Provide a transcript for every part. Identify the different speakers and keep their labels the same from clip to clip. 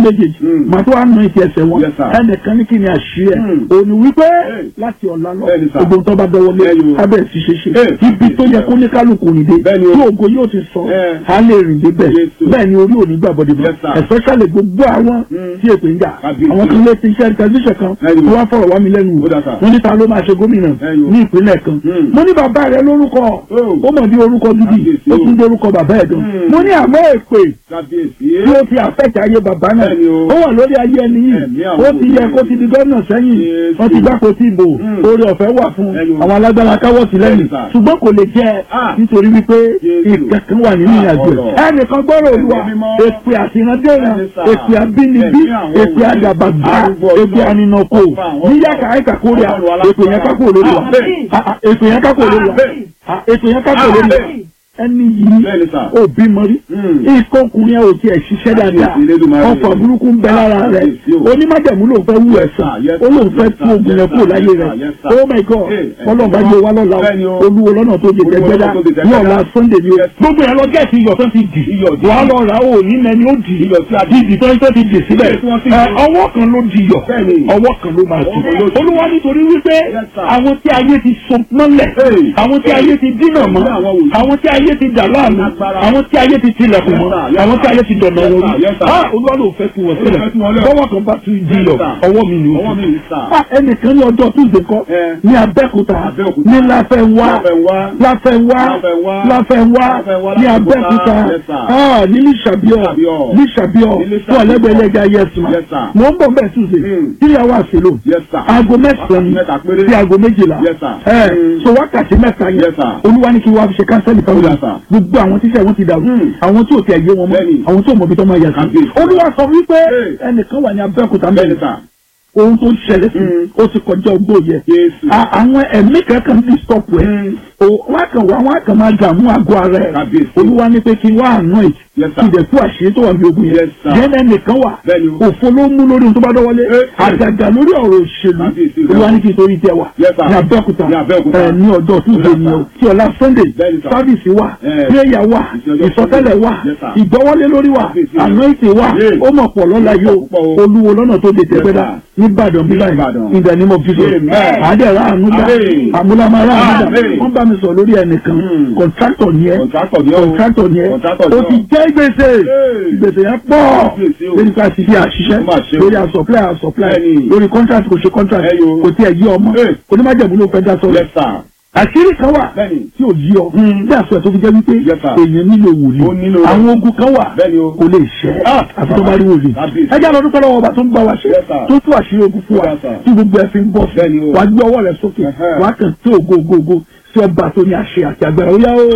Speaker 1: méjèèjì
Speaker 2: Mm.
Speaker 1: màá tó wà nù ìtì ẹsẹ̀ wọn
Speaker 2: Yes, sir.
Speaker 1: ẹnìkan ní kí ni àṣírí ẹ̀
Speaker 2: Mm.
Speaker 1: òní wípé
Speaker 2: Hey.
Speaker 1: láti ọ̀la lọ
Speaker 2: Bẹ́ẹ̀ni, sir.
Speaker 1: gbogbo tó bá dọwọ́ lé
Speaker 2: Bẹ́ẹ̀ni o.
Speaker 1: abẹ́ ti ṣe ṣe
Speaker 2: Hey.
Speaker 1: ibi tó yẹ kó ní kálukú rìn dé
Speaker 2: Bẹ́ẹ̀ni o.
Speaker 1: tí ògo yóò ti sọ
Speaker 2: Eh.
Speaker 1: á lè rìn dé bẹ́ẹ̀
Speaker 2: Yes, o.
Speaker 1: bẹ́ẹ̀ ni orí òní gbàgbọ́dé mọ́
Speaker 2: Yes, sir.
Speaker 1: especially gbogbo àwọn
Speaker 2: Mm.
Speaker 1: tí èpè ń jà
Speaker 2: Kábíyèsí.
Speaker 1: àwọn kan lé ti iṣẹ́ tẹlifíṣàn kan
Speaker 2: Bẹ́ẹ̀ni o.
Speaker 1: wọ́n wá fọ̀rọ̀ wá mi lẹ́nu wò
Speaker 2: Ó dà, sir.
Speaker 1: wọ́n ní ta ló máa ṣe gómìnà
Speaker 2: Bẹ́ẹ̀ni o.
Speaker 1: ní ìpínlẹ̀ kan
Speaker 2: Mm.
Speaker 1: mo ní bàbá rẹ lórúkọ
Speaker 2: Oh.
Speaker 1: ó mọ̀ bí orúkọ gidi
Speaker 2: Kábíyèsí
Speaker 1: ó
Speaker 2: o.
Speaker 1: tún dé orúkọ bàbá ẹ̀ gan
Speaker 2: Mm.
Speaker 1: mo ní àmọ́ èpè
Speaker 2: kábíyèsí.
Speaker 1: tí ó ti àfẹ́kẹ̀ ayé bàbá náà
Speaker 2: Bẹ́ẹ̀ni o.
Speaker 1: ó wà lórí ayé ẹni yìí
Speaker 2: Ẹ̀mí àwọn
Speaker 1: ó ti yẹ
Speaker 2: òbí.
Speaker 1: kó ti di gómìnà sẹ́yìn
Speaker 2: Jésù.
Speaker 1: wọ́n ti gbáko tí ìbò
Speaker 2: Mm.
Speaker 1: oore ọ̀fẹ́ wà fún
Speaker 2: Bẹ́ẹ̀ni o.
Speaker 1: àwọn alágbára káwọ́ sí lẹ́yìn
Speaker 2: Bẹ́ẹ̀ni, sir.
Speaker 1: ṣùgbọ́n kò lè jẹ́
Speaker 2: Ah.
Speaker 1: nítorí wípé
Speaker 2: Jésù.
Speaker 1: ìkankan wà nínú
Speaker 2: Ah,
Speaker 1: ìrìnàjò
Speaker 2: ọ̀rọ̀.
Speaker 1: ẹ̀ ẹnìkan gbọ́rọ̀ olúwa
Speaker 2: Ẹ̀mí mímọ́.
Speaker 1: èpè àtìrandéran
Speaker 2: Bẹ́ẹ̀ni, sir.
Speaker 1: èpè àbínibí
Speaker 2: Ẹ̀mí àwọn
Speaker 1: èpè
Speaker 2: òbí.
Speaker 1: àdàbàgbà
Speaker 2: Arúgbó
Speaker 1: èpè
Speaker 2: ọjọ́.
Speaker 1: àninàkó
Speaker 2: Ọba àwọn
Speaker 1: níyàkà àìkàkórè
Speaker 2: Ọlọ́run
Speaker 1: èpè yẹn kákò lórí wa
Speaker 2: Àmín.
Speaker 1: Ah, ah, èpè yẹn kákò lórí wa
Speaker 2: Àmín.
Speaker 1: Ah, èpè yẹn kákò lórí wa
Speaker 2: Àmín.
Speaker 1: ẹni yìí
Speaker 2: Bẹ́ẹ̀ni, sir.
Speaker 1: ò bímọ rí
Speaker 2: Mm.
Speaker 1: ikọ̀ ọkùnrin ẹ̀ ò tiẹ̀ ṣiṣẹ́ dáadáa
Speaker 2: Àkíyèsí Elédùmarè.
Speaker 1: ọkọ̀ burúkú ń bẹ lára rẹ̀
Speaker 2: Àkíyèsí o.
Speaker 1: onímájẹ̀mú ló fẹ́ wú ẹ̀sán
Speaker 2: Yes, sir.
Speaker 1: ó lóun fẹ́
Speaker 2: Yes,
Speaker 1: tú
Speaker 2: sir.
Speaker 1: ogun yẹn
Speaker 2: Yes,
Speaker 1: kúrò
Speaker 2: sir.
Speaker 1: láyé
Speaker 2: Yes,
Speaker 1: rẹ̀
Speaker 2: sir. Yes, sir.
Speaker 1: oh my god
Speaker 2: Hey,
Speaker 1: ọlọ́run bá gbé wa lọ́la
Speaker 2: Bẹ́ẹ̀ni o.
Speaker 1: olúwo lọ́nà tó jẹ
Speaker 2: Olúwo
Speaker 1: jẹjẹrẹ
Speaker 2: lọ́nà tó jẹ
Speaker 1: ní
Speaker 2: jẹjẹrẹ.
Speaker 1: ọ̀la sunday ni o
Speaker 2: Yes.
Speaker 1: gbogbo yẹn lọ gẹ̀ẹ́sì iyọ̀ tó ti dì
Speaker 2: Iyọ̀ dì.
Speaker 1: wàá lọ rà ó ní mẹni ó dì
Speaker 2: Iyọ̀ tí a dì.
Speaker 1: dì tó ń tó ti dì síbẹ̀
Speaker 2: Yes, wọ́n ti
Speaker 1: Ẹ,
Speaker 2: dì.
Speaker 1: ọwọ́ kan ló di iyọ̀
Speaker 2: Bẹ́ẹ̀ni.
Speaker 1: ọwọ́ kan ló máa
Speaker 2: Ọwọ́
Speaker 1: tù
Speaker 2: kan ló tù.
Speaker 1: olúwa nítorí wípé
Speaker 2: Yes, sir.
Speaker 1: àwọn tí ayé ti so mọ́lẹ̀
Speaker 2: Hey.
Speaker 1: àwọn tí ayé ti dínà mọ́
Speaker 2: Ní àwọn wòlíì.
Speaker 1: àwọn tí ayé ti dà láàmú
Speaker 2: Agbára.
Speaker 1: àwọn tí ayé ti tilẹ̀kùn mọ́
Speaker 2: Yes, sir. Yes,
Speaker 1: àwọn tí
Speaker 2: sir.
Speaker 1: ayé ti dọ̀nà
Speaker 2: Yes,
Speaker 1: wọn
Speaker 2: sir.
Speaker 1: rí
Speaker 2: Yes, sir.
Speaker 1: ah olúwa ló fẹ́ kí wọ́n sílẹ̀
Speaker 2: fẹ́ kí wọ́n lẹ̀.
Speaker 1: bọ́wọ́ kan bá tún di yọ
Speaker 2: Yes, sir.
Speaker 1: ọwọ́ mi ni ó
Speaker 2: Ọwọ́ mi ni, sir.
Speaker 1: Ah, ẹnìkan ní ọjọ́ tuesday kọ́
Speaker 2: Eh.
Speaker 1: ní abẹ́òkúta
Speaker 2: Abẹ́òkúta.
Speaker 1: ní láfẹ́nwá
Speaker 2: Láfẹ́nwá.
Speaker 1: láfẹ́nwá
Speaker 2: Láfẹ́nwá.
Speaker 1: láfẹ́nwá
Speaker 2: Láfẹ́nwá,
Speaker 1: ní
Speaker 2: Láfẹ́òkúta.
Speaker 1: abẹ́òkúta
Speaker 2: Yes, sir.
Speaker 1: Ah, ní lísàbíọ̀
Speaker 2: Lísàbíọ̀.
Speaker 1: lísàbíọ̀
Speaker 2: Ní
Speaker 1: fún ọ̀lẹ́gbẹ̀ẹ́lẹ́gà yẹsùn
Speaker 2: Yes, sir.
Speaker 1: mo ń bọ̀ bẹ́ẹ̀ tuesday
Speaker 2: Mm.
Speaker 1: three hours ago
Speaker 2: Yes, sir.
Speaker 1: aago mẹ́sàn-án
Speaker 2: Mẹ́ta péré.
Speaker 1: sí aago méjìlá
Speaker 2: Yes, sir.
Speaker 1: ẹ
Speaker 2: Mm.
Speaker 1: so wákàtí mẹ́ta yẹn
Speaker 2: Yes, sir.
Speaker 1: olúwa ní kí wọ́n fi ṣe kánsẹ́lì fáwọn
Speaker 2: Yes,
Speaker 1: yẹn
Speaker 2: sir.
Speaker 1: gbogbo àwọn tíṣẹ́ wọn ti dàrú
Speaker 2: Mm.
Speaker 1: àwọn tí ò ti ẹ̀yẹ wọn mọ́
Speaker 2: Bẹ́ẹ̀ni.
Speaker 1: àwọn tí ò mọ̀ bí tó máa yà sí
Speaker 2: Kábíyèsí.
Speaker 1: olúwa sọ wípé
Speaker 2: Hey.
Speaker 1: ẹnìkan wà ní abẹ́òkúta
Speaker 2: Bẹ́ẹ̀ni,
Speaker 1: mẹ́rin
Speaker 2: sir.
Speaker 1: ohun tó ṣẹlẹ̀ sí
Speaker 2: Mm.
Speaker 1: ó ti kọjá ogbó yẹ
Speaker 2: Jésù.
Speaker 1: A- àwọn ẹ̀mí kankan bí stop ẹ̀
Speaker 2: Mm.
Speaker 1: o wọ́n kàn wá wọ́n kàn máa dààmú àgọ́ ara ẹ̀
Speaker 2: Kábíyèsí.
Speaker 1: olúwa ní pé kí n wá àná ẹ̀
Speaker 2: Yes, sir.
Speaker 1: kí ìdẹ̀ tú àṣírí tó wà ní ogun yẹn
Speaker 2: Yes, sir.
Speaker 1: yẹn ẹnìkan wà
Speaker 2: Bẹ́ẹ̀ni o.
Speaker 1: òfo ló mú lórí ohun tó bá dọ́wọ́lé
Speaker 2: Eh, eh.
Speaker 1: àgàgà lórí ọ̀rọ̀ òṣèlú
Speaker 2: Kábíyèsí.
Speaker 1: olúwa ní kí n torí tẹ wà
Speaker 2: Yes, sir.
Speaker 1: ní abẹ́òkúta
Speaker 2: Ní Abẹ́òkúta.
Speaker 1: ẹ̀ ní ọjọ́ tuesday
Speaker 2: Yes,
Speaker 1: ni o
Speaker 2: sir.
Speaker 1: tí ọ̀la sunday
Speaker 2: Bẹ́ẹ̀ni, sir.
Speaker 1: sábìsì wà
Speaker 2: Eh.
Speaker 1: prayer wà
Speaker 2: Ìsọjọ́
Speaker 1: ìsọtẹ́lẹ̀ wà
Speaker 2: Yes, sir.
Speaker 1: ìgbọ́wọ́lé lórí wà
Speaker 2: Kábíyèsí.
Speaker 1: anointing wà
Speaker 2: Yeah.
Speaker 1: ó mọ̀ pọ̀ lọ́la yóò
Speaker 2: Púpọ̀ o.
Speaker 1: olúwo lọ́nà tó de tẹ̀gbẹ́dá
Speaker 2: sir.
Speaker 1: ní ìbàdàn bí báyìí
Speaker 2: Ìbàdàn.
Speaker 1: in the name of jesus
Speaker 2: Amen.
Speaker 1: àádẹ́rẹ́ àánúdá
Speaker 2: Amen.
Speaker 1: àmúlámárá àánúdá
Speaker 2: Amen.
Speaker 1: wọ́n bá mi sọ lórí ẹnìkan
Speaker 2: Mm.
Speaker 1: kọ̀ntrátọ̀ ni ẹ́
Speaker 2: Kọ̀ntrátọ̀ ni ó.
Speaker 1: kọ̀ntrátọ̀ ni ẹ́
Speaker 2: Kọ̀ntrátọ̀ ni
Speaker 1: ó
Speaker 2: ó.
Speaker 1: ti jẹ́ gbèsè
Speaker 2: Hey.
Speaker 1: gbèsè yẹn pọ̀
Speaker 2: Gbèsè o.
Speaker 1: lórí ká ti fi àṣìṣe
Speaker 2: Ó mà ṣe o.
Speaker 1: lórí àsọ̀pláì àsọ̀pláì
Speaker 2: Bẹ́ẹ̀ni.
Speaker 1: lórí contract kò ṣe contract
Speaker 2: Ẹ yo.
Speaker 1: kò tiẹ̀ yí ọmọ
Speaker 2: Hey.
Speaker 1: onímájẹ̀mú ló fẹ́ dá sọ̀rọ̀
Speaker 2: Yes, sir.
Speaker 1: àṣírí kan wà
Speaker 2: Bẹ́ẹ̀ni.
Speaker 1: tí ò yí ọ
Speaker 2: Mm.
Speaker 1: bí àṣọ ẹ̀ tó fi jẹ́ wípé
Speaker 2: Yes, sir.
Speaker 1: èèyàn nílò
Speaker 2: Ó nílò
Speaker 1: wòlíì
Speaker 2: rẹ̀.
Speaker 1: àwọn ogun kan wà
Speaker 2: Bẹ́ẹ̀ni o.
Speaker 1: kò lè ṣẹ́
Speaker 2: Ah.
Speaker 1: àfi tó bá rí wòlíì
Speaker 2: Kábíyèsí.
Speaker 1: ẹ jẹ́ àlọ́ dúpẹ́ lọ́wọ́ ọba tó ń gbà wá ṣe
Speaker 2: Yes, sir.
Speaker 1: tó tú àṣírí ogun fún wa
Speaker 2: Yes, sir.
Speaker 1: tí gbogbo ẹ̀ fi ń bọ̀
Speaker 2: Bẹ́ẹ̀ni o.
Speaker 1: wà á gbé ọwọ́ rẹ̀ sókè
Speaker 2: Ẹ̀hẹ́.
Speaker 1: wà á kàn tí ògo ògo ògo tí ọba tó ní àṣẹ àti agbára ó yá ó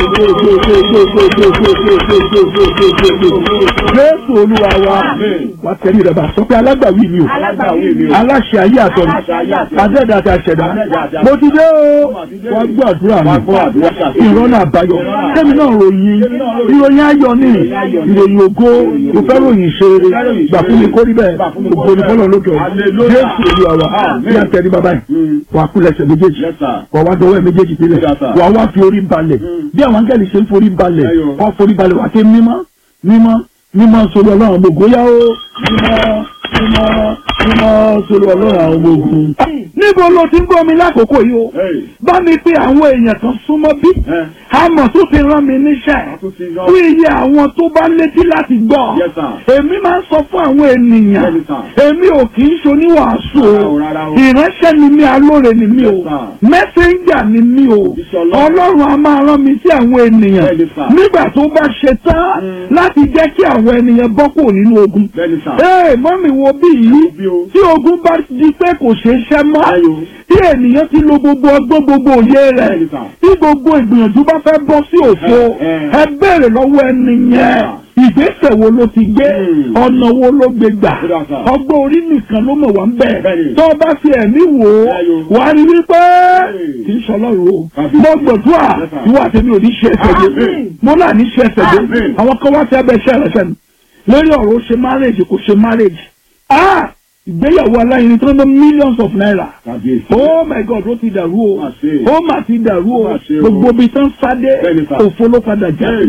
Speaker 1: jésù olúwa wa
Speaker 2: Amen.
Speaker 1: wà á tẹ̀lé rẹ̀ bá sọ pé alágbàwí mi o
Speaker 2: Alágbàwí mi o.
Speaker 1: aláṣẹ ayé àtọ̀nù
Speaker 2: Aláṣẹ ayé àtọ̀run.
Speaker 1: adẹ́ẹ̀dá àti àṣẹ̀dá
Speaker 2: Adẹ́ẹ̀dá àti àṣẹ̀dá.
Speaker 1: mo ti dé o
Speaker 2: Mo ti dé.
Speaker 1: wà á gbọ́ àdúrà
Speaker 2: Wá
Speaker 1: mi
Speaker 2: gbọ́ àdúrà ṣàṣeyọrí.
Speaker 1: ìrọ́nà àbáyọ
Speaker 2: Ìrọ́nà
Speaker 1: kẹ́mi náà ròyìn
Speaker 2: Kẹ́mi náà ròyìn.
Speaker 1: ìròyìn ayọ̀ ni
Speaker 2: ayọ̀ ni.
Speaker 1: ìròyìn ògo ìfẹ́ ròyìn ṣeré
Speaker 2: Ìfẹ́ ròyìn
Speaker 1: gbà fún mi
Speaker 2: ṣeré.
Speaker 1: kó rí bẹ́ẹ̀
Speaker 2: Gbà fún mi kó
Speaker 1: ògo
Speaker 2: rí
Speaker 1: ní
Speaker 2: bẹ́ẹ̀.
Speaker 1: fọlọ́ lókè ọ̀run
Speaker 2: Hallelujah.
Speaker 1: jésù olúwa wa
Speaker 2: Amen.
Speaker 1: bí a tẹ̀lé bàbá yìí
Speaker 2: Mm.
Speaker 1: wà á kú lẹ́sẹ̀ méjèèjì
Speaker 2: Yes, sir.
Speaker 1: wà á wá dọwọ́ ẹ̀ méjèèjì sílẹ̀
Speaker 2: Yes, sir.
Speaker 1: wà á wá fi orí balẹ̀
Speaker 2: Mm.
Speaker 1: bí àwọn angẹ́lì ṣe ń forí balẹ̀
Speaker 2: Ẹyọ.
Speaker 1: wọ́n forí balẹ̀ wà á ké mímọ́ mímọ́ mímọ́ sórí ọlọ́run àwọn ògo yá ó mímọ́ mímọ́ mímọ́ sórí ọlọ́run àwọn ogun. níbo ló ti ń gbọ́ mi lákòókò yìí o
Speaker 2: Hey.
Speaker 1: bá mi pé àwọn èèyàn kan súnmọ́ bí
Speaker 2: Eh.
Speaker 1: àmọ̀ tó ti rán mi níṣẹ́
Speaker 2: Wọ́n tún ti rán-
Speaker 1: fún iye àwọn tó bá létí láti gbọ́
Speaker 2: Yes, sir.
Speaker 1: èmi máa ń sọ fún àwọn ènìyàn
Speaker 2: Bẹ́ẹ̀ni, sir.
Speaker 1: èmi ò kì í ṣoníwàásù
Speaker 2: Rárá
Speaker 1: o
Speaker 2: o, rárá o.
Speaker 1: ìránṣẹ́ ni mí alóore ni mí o
Speaker 2: Yes, sir.
Speaker 1: mẹ́sẹ̀njà ni mí o
Speaker 2: Òjíṣẹ́ Ọlọ́run.
Speaker 1: ọlọ́run a máa rán mi sí àwọn ènìyàn
Speaker 2: Bẹ́ẹ̀ni, sir.
Speaker 1: nígbà tó bá ṣe tán
Speaker 2: Mm.
Speaker 1: láti jẹ́ kí àwọn ènìyàn bọ́ kúrò nínú ogun
Speaker 2: Bẹ́ẹ̀ni, sir.
Speaker 1: ee mọ́mì wo bí yìí
Speaker 2: bí o.
Speaker 1: tí ogun bá di pé kò ṣeé ṣẹ́ mọ́
Speaker 2: Ayò.
Speaker 1: tí ènìyàn ti lo gbogbo ọgbọ́n gbogbo òye rẹ̀
Speaker 2: Bẹ́ẹ̀ni, sir.
Speaker 1: tí gbogbo ìgbìyànjú bá fẹ́ bọ́ sí òfo
Speaker 2: Eh, eh.
Speaker 1: ẹ béèrè lọ́wọ́ ẹni yẹn ìgbésẹ̀ wo ló ti gbé
Speaker 2: Hmm.
Speaker 1: ọ̀nà wo ló gbé gbà
Speaker 2: Ó dà, sir.
Speaker 1: ọgbọ́n orí nìkan ló mọ̀ wá ń bẹ̀
Speaker 2: Bẹ́ẹ̀ni.
Speaker 1: tó o bá fi ẹ̀mí wò ó
Speaker 2: Ayò.
Speaker 1: wà á rí wípé
Speaker 2: Hey.
Speaker 1: kì í ṣọlọ́run o
Speaker 2: Tàbí.
Speaker 1: mo gbọ̀dúrà
Speaker 2: Yes, sir.
Speaker 1: ìwà tèmi ò ní ṣe ẹsẹ̀ dé
Speaker 2: Amen.
Speaker 1: mo náà ní ṣe ẹsẹ̀ dé
Speaker 2: Amen.
Speaker 1: àwọn kan wá sí abẹ́ iṣẹ́ ìrẹsẹ̀ mi lórí ọ̀rọ̀ ó ṣe marriage kò ṣe marriage ah ìgbéyàwó aláìní tó ń lọ millions of naira
Speaker 2: Kábíyèsí.
Speaker 1: oh my god ó ti dàrú o
Speaker 2: Má ṣe.
Speaker 1: ó mà ti dàrú o
Speaker 2: Má ṣe o.
Speaker 1: gbogbo ibi tán sáde
Speaker 2: Bẹ́ẹ̀ni sà.
Speaker 1: òfo ló padà jáde
Speaker 2: Bẹ́ẹ̀ni.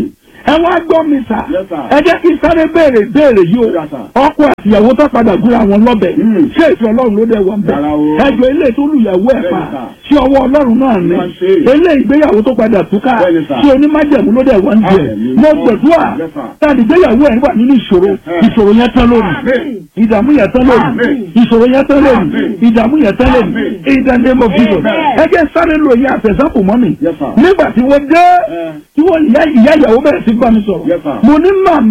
Speaker 1: ẹ wá gbọ́ mi sà
Speaker 2: Yes, sir.
Speaker 1: ẹ jẹ́ kí n sáré béèrè béèrè yìí o
Speaker 2: Yes, sir.
Speaker 1: ọkọ àti ìyàwó tó padà gúnra wọn lọ́bẹ̀
Speaker 2: Mm.
Speaker 1: ṣé ìfẹ́ ọlọ́run ló dẹ̀ wọ́n bẹ̀
Speaker 2: Rárá o.
Speaker 1: ẹjọ́ ilé tó lùyàwó ẹ̀ pa
Speaker 2: Bẹ́ẹ̀ni,
Speaker 1: ṣé ọwọ́ ọlọ́run náà ní
Speaker 2: Wọ́n ṣe.
Speaker 1: ilé ìgbéyàwó tó padà túká
Speaker 2: Bẹ́ẹ̀ni, sir.
Speaker 1: ṣé onímájẹ̀mú ló dẹ̀ wọ́n jẹ
Speaker 2: Àmín.
Speaker 1: mo gbẹ̀dúrà
Speaker 2: Yes, sir.
Speaker 1: tàbí ìgbéyàwó ẹ̀ wà nínú ìṣòro
Speaker 2: Yes.
Speaker 1: ìṣòro yẹn tán lónìí
Speaker 2: Àmín.
Speaker 1: ìdààmú yẹn tán lónìí
Speaker 2: Àmín.
Speaker 1: ìṣòro yẹn tán lónìí
Speaker 2: Àmín.
Speaker 1: ìdààmú yẹn tán lónìí
Speaker 2: Àmín.
Speaker 1: in the name of Jesus
Speaker 2: Amen.
Speaker 1: ẹ jẹ́ sáré lo ìyá àtẹ̀sápò mọ́ mi
Speaker 2: Yes, sir.
Speaker 1: nígbà tí wọ́n dé
Speaker 2: Eh.
Speaker 1: tí wọ́n ìyá ìyá ìyàwó bẹ̀rẹ̀ sí bá mi sọ̀rọ̀
Speaker 2: Yes, sir.
Speaker 1: mo ní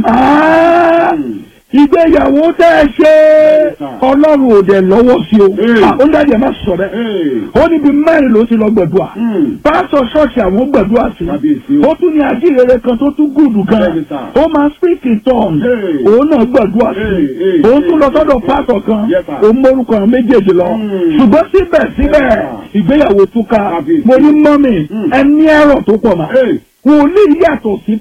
Speaker 1: màmá
Speaker 2: Mm.
Speaker 1: ìgbéyàwó tẹ́ ẹ ṣe
Speaker 2: Yes, sir.
Speaker 1: ọlọ́run ò dẹ̀ lọ́wọ́ sí o
Speaker 2: Mm.
Speaker 1: Ah, ó ń dájú ẹ má sọ bẹ́ẹ̀
Speaker 2: Hey.
Speaker 1: ó níbi mẹ́rin ló ti lọ gbẹ̀dúà
Speaker 2: Mm.
Speaker 1: pásọ̀ ṣọ́ọ̀ṣì àwọn gbẹ̀dúà sí
Speaker 2: Kábíyèsí o.
Speaker 1: ó tún ní ajíhèrè kan tó tún gùdù gan
Speaker 2: Bẹ́ẹ̀ni, sir.
Speaker 1: ó máa speak in tongues
Speaker 2: Hey.
Speaker 1: òun náà gbẹ̀dúà sí
Speaker 2: Hey, hey,
Speaker 1: òun tún lọ
Speaker 2: hey,
Speaker 1: sọ́dọ̀
Speaker 2: hey.
Speaker 1: pásọ̀ kan
Speaker 2: Yes, sir.
Speaker 1: òun mórúkọ àwọn méjèèjì lọ
Speaker 2: Mm.
Speaker 1: ṣùgbọ́n síbẹ̀síbẹ̀
Speaker 2: Yes, sir.
Speaker 1: ìgbéyàwó túká
Speaker 2: Kábíyèsí.
Speaker 1: mo ní mọ́mì
Speaker 2: Mm.
Speaker 1: ẹni ẹ̀rọ tó pọ̀ mà
Speaker 2: Hey.
Speaker 1: wòlíì yàtọ̀ sí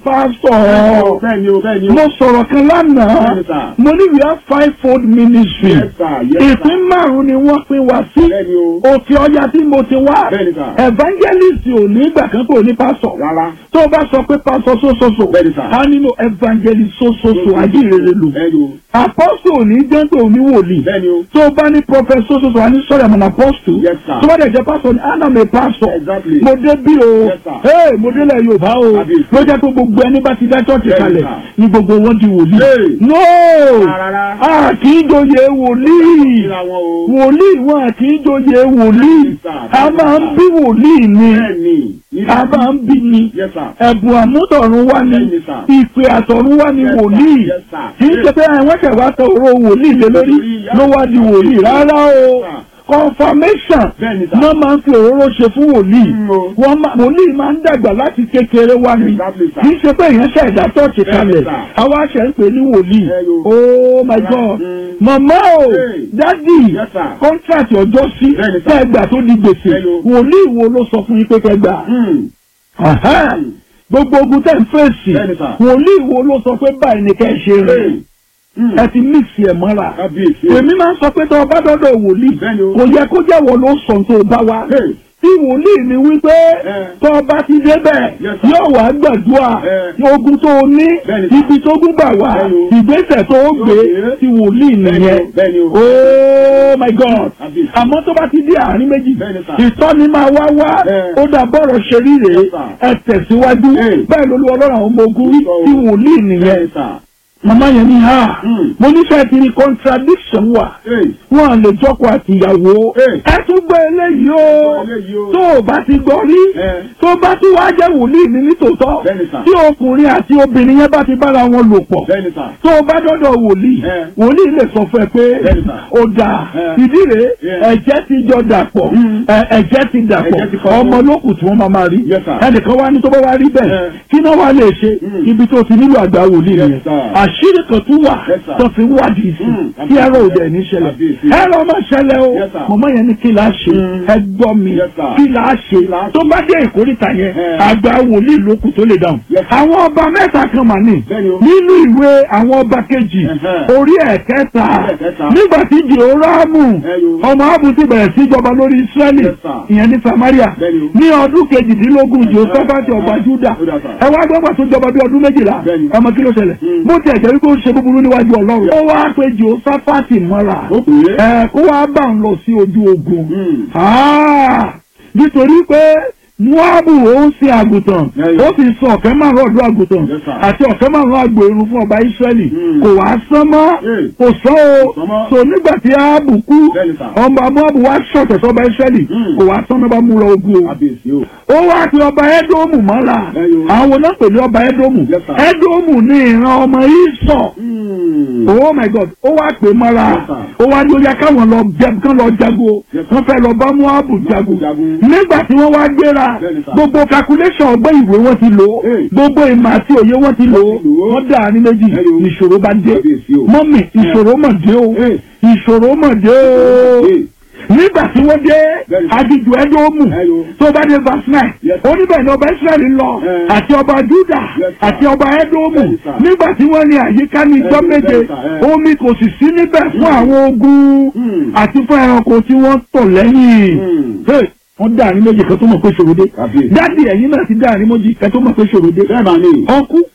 Speaker 1: pásọ̀
Speaker 2: Bẹ́ẹ̀ni o, bẹ́ẹ̀ni o.
Speaker 1: mo sọ̀rọ̀ kan lánàá
Speaker 2: Bẹ́ẹ̀ni, sir.
Speaker 1: mo ní we have five fold ministry
Speaker 2: Yes, sir. Yes, sir.
Speaker 1: ìpín márùn ni wọ́n pín wá sí
Speaker 2: Bẹ́ẹ̀ni o.
Speaker 1: òkè ọya tí mo ti wá
Speaker 2: Bẹ́ẹ̀ni, sir.
Speaker 1: evangelist ò ní ìgbà kan kò ní pásọ̀
Speaker 2: Rárá.
Speaker 1: tó o bá sọ pé pásọ̀ sósoso
Speaker 2: Bẹ́ẹ̀ni, sir.
Speaker 1: á nínú evangelist sósoso ajínrere lò
Speaker 2: Bẹ́ẹ̀ni o.
Speaker 1: apostle ò ní jẹ́ pé òní wòlíì
Speaker 2: Bẹ́ẹ̀ni o.
Speaker 1: tó o bá ní prophet sósoso á ní sọ̀rọ̀ àmọ́ apostle
Speaker 2: Yes, sir.
Speaker 1: tó bá dẹ̀ jẹ́ pásọ̀ ní anam pásọ̀
Speaker 2: Exactly.
Speaker 1: mo dé bí o
Speaker 2: Yes, sir.
Speaker 1: ee mo délẹ̀ Yorùbá o
Speaker 2: Kábíyèsí.
Speaker 1: ló jẹ́ pé gbogbo ẹni bá ti dá chọ́ọ̀chì
Speaker 2: Bẹ́ẹ̀ni,
Speaker 1: kalẹ̀
Speaker 2: sir.
Speaker 1: ni gbogbo wọn di wòlíì
Speaker 2: Hey.
Speaker 1: no
Speaker 2: Rárá.
Speaker 1: a kì í joyè wòlíì
Speaker 2: Kíra wọn o.
Speaker 1: wòlíì wọn kì í joyè wòlíì
Speaker 2: Yes, sir.
Speaker 1: a máa ń bí wòlíì ni
Speaker 2: Bẹ́ẹ̀ni.
Speaker 1: a máa ń bí ni
Speaker 2: Yes, sir.
Speaker 1: ẹ̀bùn àmútọ̀run wá ní
Speaker 2: Bẹ́ẹ̀ni, sir.
Speaker 1: ìpè àtọ̀run wá ní
Speaker 2: Yes, sir.
Speaker 1: wòlíì
Speaker 2: Yes, sir.
Speaker 1: kì í ṣe pé àwọn ṣẹ̀ wá tọ òró wòlíì lé lórí ló wá di wòlíì rárá o
Speaker 2: Yes, sir.
Speaker 1: confirmation
Speaker 2: Bẹ́ẹ̀ni, sir.
Speaker 1: náà máa ń fi òróró ṣe fún wòlíì
Speaker 2: Mm, o.
Speaker 1: wọ́n máa wòlíì máa ń dàgbà láti kékeré wá ní
Speaker 2: Exactly, sir.
Speaker 1: kì í ṣe pé èèyàn ṣe ẹ̀dá tọ́ọ̀tì
Speaker 2: Bẹ́ẹ̀ni,
Speaker 1: kalẹ̀
Speaker 2: sir.
Speaker 1: àwa ṣe ń pè ní wòlíì
Speaker 2: Ẹ yo.
Speaker 1: oh my god
Speaker 2: Mm.
Speaker 1: màmá o
Speaker 2: Hey.
Speaker 1: dádì
Speaker 2: Yes, sir.
Speaker 1: kọ́ńtrátì ọjọ́ sí
Speaker 2: Bẹ́ẹ̀ni, sir.
Speaker 1: kẹgbà tó di gbèsè
Speaker 2: Ẹ yo.
Speaker 1: wòlíì wo ló sọ fún yín pé kẹgbà
Speaker 2: Mm.
Speaker 1: Ẹ̀hẹ́n.
Speaker 2: Mm.
Speaker 1: gbogbo ogun tẹ̀ ń fèsì
Speaker 2: Bẹ́ẹ̀ni, sir.
Speaker 1: wòlíì wo ló sọ pé báyìí ni kẹ́ ẹ ṣe rẹ̀
Speaker 2: Hey. Mm.
Speaker 1: ẹ ti mixi ẹ̀ mọ́ra
Speaker 2: Kábíyèsí o.
Speaker 1: èmi máa ń sọ pé tó o bá dọ́dọ̀ wòlíì
Speaker 2: Bẹ́ẹ̀ni o.
Speaker 1: kò yẹ kó jẹ́wọ́ ló sọ tó o bá wá
Speaker 2: Hey.
Speaker 1: tí wòlíì ni wípé
Speaker 2: Eh.
Speaker 1: tó o bá ti débẹ̀
Speaker 2: Yes, sir.
Speaker 1: yóò wá gbàdúrà
Speaker 2: Eh.
Speaker 1: ogun tó o ní
Speaker 2: Bẹ́ẹ̀ni, sir.
Speaker 1: ibi tó gún gbà wá
Speaker 2: Bẹ́ẹ̀ni o.
Speaker 1: ìgbésẹ̀ tó o gbé
Speaker 2: gbé.
Speaker 1: tí wòlíì nìyẹn
Speaker 2: Bẹ́ẹ̀ni o.
Speaker 1: oh my god
Speaker 2: Kábíyèsí.
Speaker 1: àmọ́ tó bá ti dé àárín méjì
Speaker 2: Bẹ́ẹ̀ni, sir.
Speaker 1: ìtọ́ni máa wá wá
Speaker 2: Eh.
Speaker 1: ó dà bọ́rọ̀ ṣe rí rèé
Speaker 2: Yes, sir.
Speaker 1: ẹ tẹ̀síwájú
Speaker 2: Eh.
Speaker 1: bẹ́ẹ̀ lolú ọlọ́run àwọn ọmọ ogun rí
Speaker 2: Sọ o.
Speaker 1: tí wòlíì nìyẹn
Speaker 2: Bẹ́ẹ̀ni, sir.
Speaker 1: màmá yẹn ní ha
Speaker 2: Mm.
Speaker 1: mo nífẹ̀ẹ́ ti ní contradiction wà
Speaker 2: Hey.
Speaker 1: wọn à lè jọkọ àtìyàwó
Speaker 2: Eh.
Speaker 1: ẹ tún gbọ́ eléyìí o
Speaker 2: Eléyìí o.
Speaker 1: tó o bá ti gbọ́ rí
Speaker 2: Eh.
Speaker 1: tó bá tún wá jẹ́ wòlíì ní nítòótọ́
Speaker 2: Bẹ́ẹ̀ni, sir.
Speaker 1: tí ọkùnrin àti obìnrin yẹn bá ti bára wọn lò pọ̀
Speaker 2: Bẹ́ẹ̀ni, sir.
Speaker 1: tó o bá dọ́dọ̀ wòlíì
Speaker 2: Eh.
Speaker 1: wòlíì lè sọ fún ẹ pé
Speaker 2: Bẹ́ẹ̀ni, sir.
Speaker 1: ó dáa
Speaker 2: Eh.
Speaker 1: ìdí rèé
Speaker 2: Yeah.
Speaker 1: ẹ̀jẹ̀ ti jọ dàpọ̀
Speaker 2: Mm.
Speaker 1: ẹ- ẹ̀jẹ̀ ti dàpọ̀
Speaker 2: Ẹ̀jẹ̀ ti kọ́
Speaker 1: ọmọ lókù tí wọ́n máa máa rí
Speaker 2: Yes, sir.
Speaker 1: ẹnìkan wá ní tó bá wá rí bẹ́ẹ̀
Speaker 2: Eh.
Speaker 1: kí náà wá lè ṣe
Speaker 2: Mm.
Speaker 1: ibi tó ti nílò àgbà wòlíì
Speaker 2: Yes,
Speaker 1: nìyẹn
Speaker 2: sir.
Speaker 1: àṣírí kan tún wà
Speaker 2: Yes, sir.
Speaker 1: tó fi wádìí sí
Speaker 2: Mm.
Speaker 1: kí ẹ̀rọ òde ní ṣẹlẹ̀
Speaker 2: Kábíyèsí.
Speaker 1: ẹ̀rọ máa ṣẹlẹ̀ o
Speaker 2: Yes, sir.
Speaker 1: mọ̀mọ́ yẹn ní kí la ṣe
Speaker 2: Mm.
Speaker 1: ẹ gbọ́ mi
Speaker 2: Yes, sir.
Speaker 1: kí la ṣe
Speaker 2: la ṣe?
Speaker 1: tó bá dé ìkórìtà yẹn
Speaker 2: Eh.
Speaker 1: àgbà wòlíì lókù tó lè dáhùn
Speaker 2: Yes, sir.
Speaker 1: àwọn ọba mẹ́ta kan mà ní
Speaker 2: Bẹ́ẹ̀ni o.
Speaker 1: nínú ìwé àwọn ọba kejì
Speaker 2: Ẹ̀hẹ́.
Speaker 1: orí ẹ̀kẹta
Speaker 2: ẹ̀kẹta.
Speaker 1: nígbà tí jehórámù
Speaker 2: Ẹyọ.
Speaker 1: ọmọ ábù ti bẹ̀rẹ̀ sí jọba lórí israẹli
Speaker 2: Yes, sir.
Speaker 1: ìyẹn ní samaria
Speaker 2: Bẹ́ẹ̀ni o.
Speaker 1: ní ọdún kejìdínlógún jehoshaphati ọba juda
Speaker 2: Ó dà, sir.
Speaker 1: ẹ wá gbọ́gbà tó jọba bí ọdún méjìlá
Speaker 2: Bẹ́ẹ̀ni.
Speaker 1: ẹ mọ kí ló ṣẹlẹ̀
Speaker 2: Mm.
Speaker 1: bó tiẹ̀ jẹ́ wípé ó ṣe búburú níwájú ọlọ́run ó wá pé jehoshaphati mọ́ra
Speaker 2: Ó pè é.
Speaker 1: ẹ kó wá bá ń lọ sí ojú ogun
Speaker 2: Mm.
Speaker 1: Ah, nítorí pé Moabu ó ń sin àgùntàn
Speaker 2: Ẹyọ.
Speaker 1: ó sì sọ ọ̀kẹ́ márùn ọ̀dọ́ àgùntàn
Speaker 2: Yes, sir.
Speaker 1: àti ọ̀kẹ́ márùn àgbò irun fún ọba Ísírẹ́lì
Speaker 2: Mm.
Speaker 1: kò wá sán mọ́
Speaker 2: Hey.
Speaker 1: kò sán o
Speaker 2: sán mọ́.
Speaker 1: so nígbà tí Áábù kú
Speaker 2: Bẹ́ẹ̀ni, sir.
Speaker 1: ọba Moabu wá ṣọ̀tẹ̀ sọba Ísírẹ́lì
Speaker 2: Mm.
Speaker 1: kò wá sán mọ́ bá mú lọ ogun o
Speaker 2: Kábíyèsí o.
Speaker 1: ó wá pe ọba Édómù mọ́ra
Speaker 2: Ẹyọ.
Speaker 1: àwọn náà pè ní ọba Édómù
Speaker 2: Yes, sir.
Speaker 1: Édómù ní ìran ọmọ Ísọ̀
Speaker 2: Mm.
Speaker 1: oh my god ó wá pè mọ́ra
Speaker 2: Yes, sir.
Speaker 1: ó wá ní ó yá káwọn lọ jẹ kán lọ jago
Speaker 2: Yes, sir.
Speaker 1: wọ́n fẹ́ lọ bá Moabu jago
Speaker 2: jagun.
Speaker 1: nígbà tí wọ́n wá gbéra
Speaker 2: Bẹ́ẹ̀ni, sir.
Speaker 1: gbogbo calculation ọgbọ́n ìwé wọ́n ti lò ó
Speaker 2: Hey.
Speaker 1: gbogbo ìmọ̀ àti òye wọ́n ti lò ó
Speaker 2: Wọ́n ti lò ó.
Speaker 1: wọ́n dà ní méjì
Speaker 2: Ẹyọ.
Speaker 1: ìṣòro bá dé
Speaker 2: Kábíyèsí o.
Speaker 1: mọ́mì ìṣòro mọ̀ dé o
Speaker 2: Hey.
Speaker 1: ìṣòro mọ̀ dé o
Speaker 2: Hey.
Speaker 1: nígbà tí wọ́n dé
Speaker 2: Bẹ́ẹ̀ni, sir.
Speaker 1: aginjù Édómù
Speaker 2: Ẹyọ.
Speaker 1: tó bá dé verse nine
Speaker 2: Yes.
Speaker 1: oníbẹ̀ ni ọba Ísírẹ́lì lọ
Speaker 2: Eh.
Speaker 1: àti ọba Júdà
Speaker 2: Yes, sir.
Speaker 1: àti ọba Édómù
Speaker 2: Bẹ́ẹ̀ni, sir.
Speaker 1: nígbà tí wọ́n ní àyíká ní ijọ́
Speaker 2: Bẹ́ẹ̀ni,
Speaker 1: méje
Speaker 2: bẹ́ẹ̀ni, sir. Eh.
Speaker 1: omi kò sì sí níbẹ̀ fún àwọn ogun
Speaker 2: Mm.
Speaker 1: àti fún ẹranko tí wọ́n tọ̀ lẹ́yìn
Speaker 2: Mm.
Speaker 1: Hey, wọ́n dá àárín méjì kan tó mọ̀ pé ṣòro dé
Speaker 2: Kábíyèsí.
Speaker 1: dádì ẹ̀yin náà ti dá àárín méjì kan tó mọ̀ pé ṣòro dé
Speaker 2: Bẹ́ẹ̀ máa ní.
Speaker 1: ọkú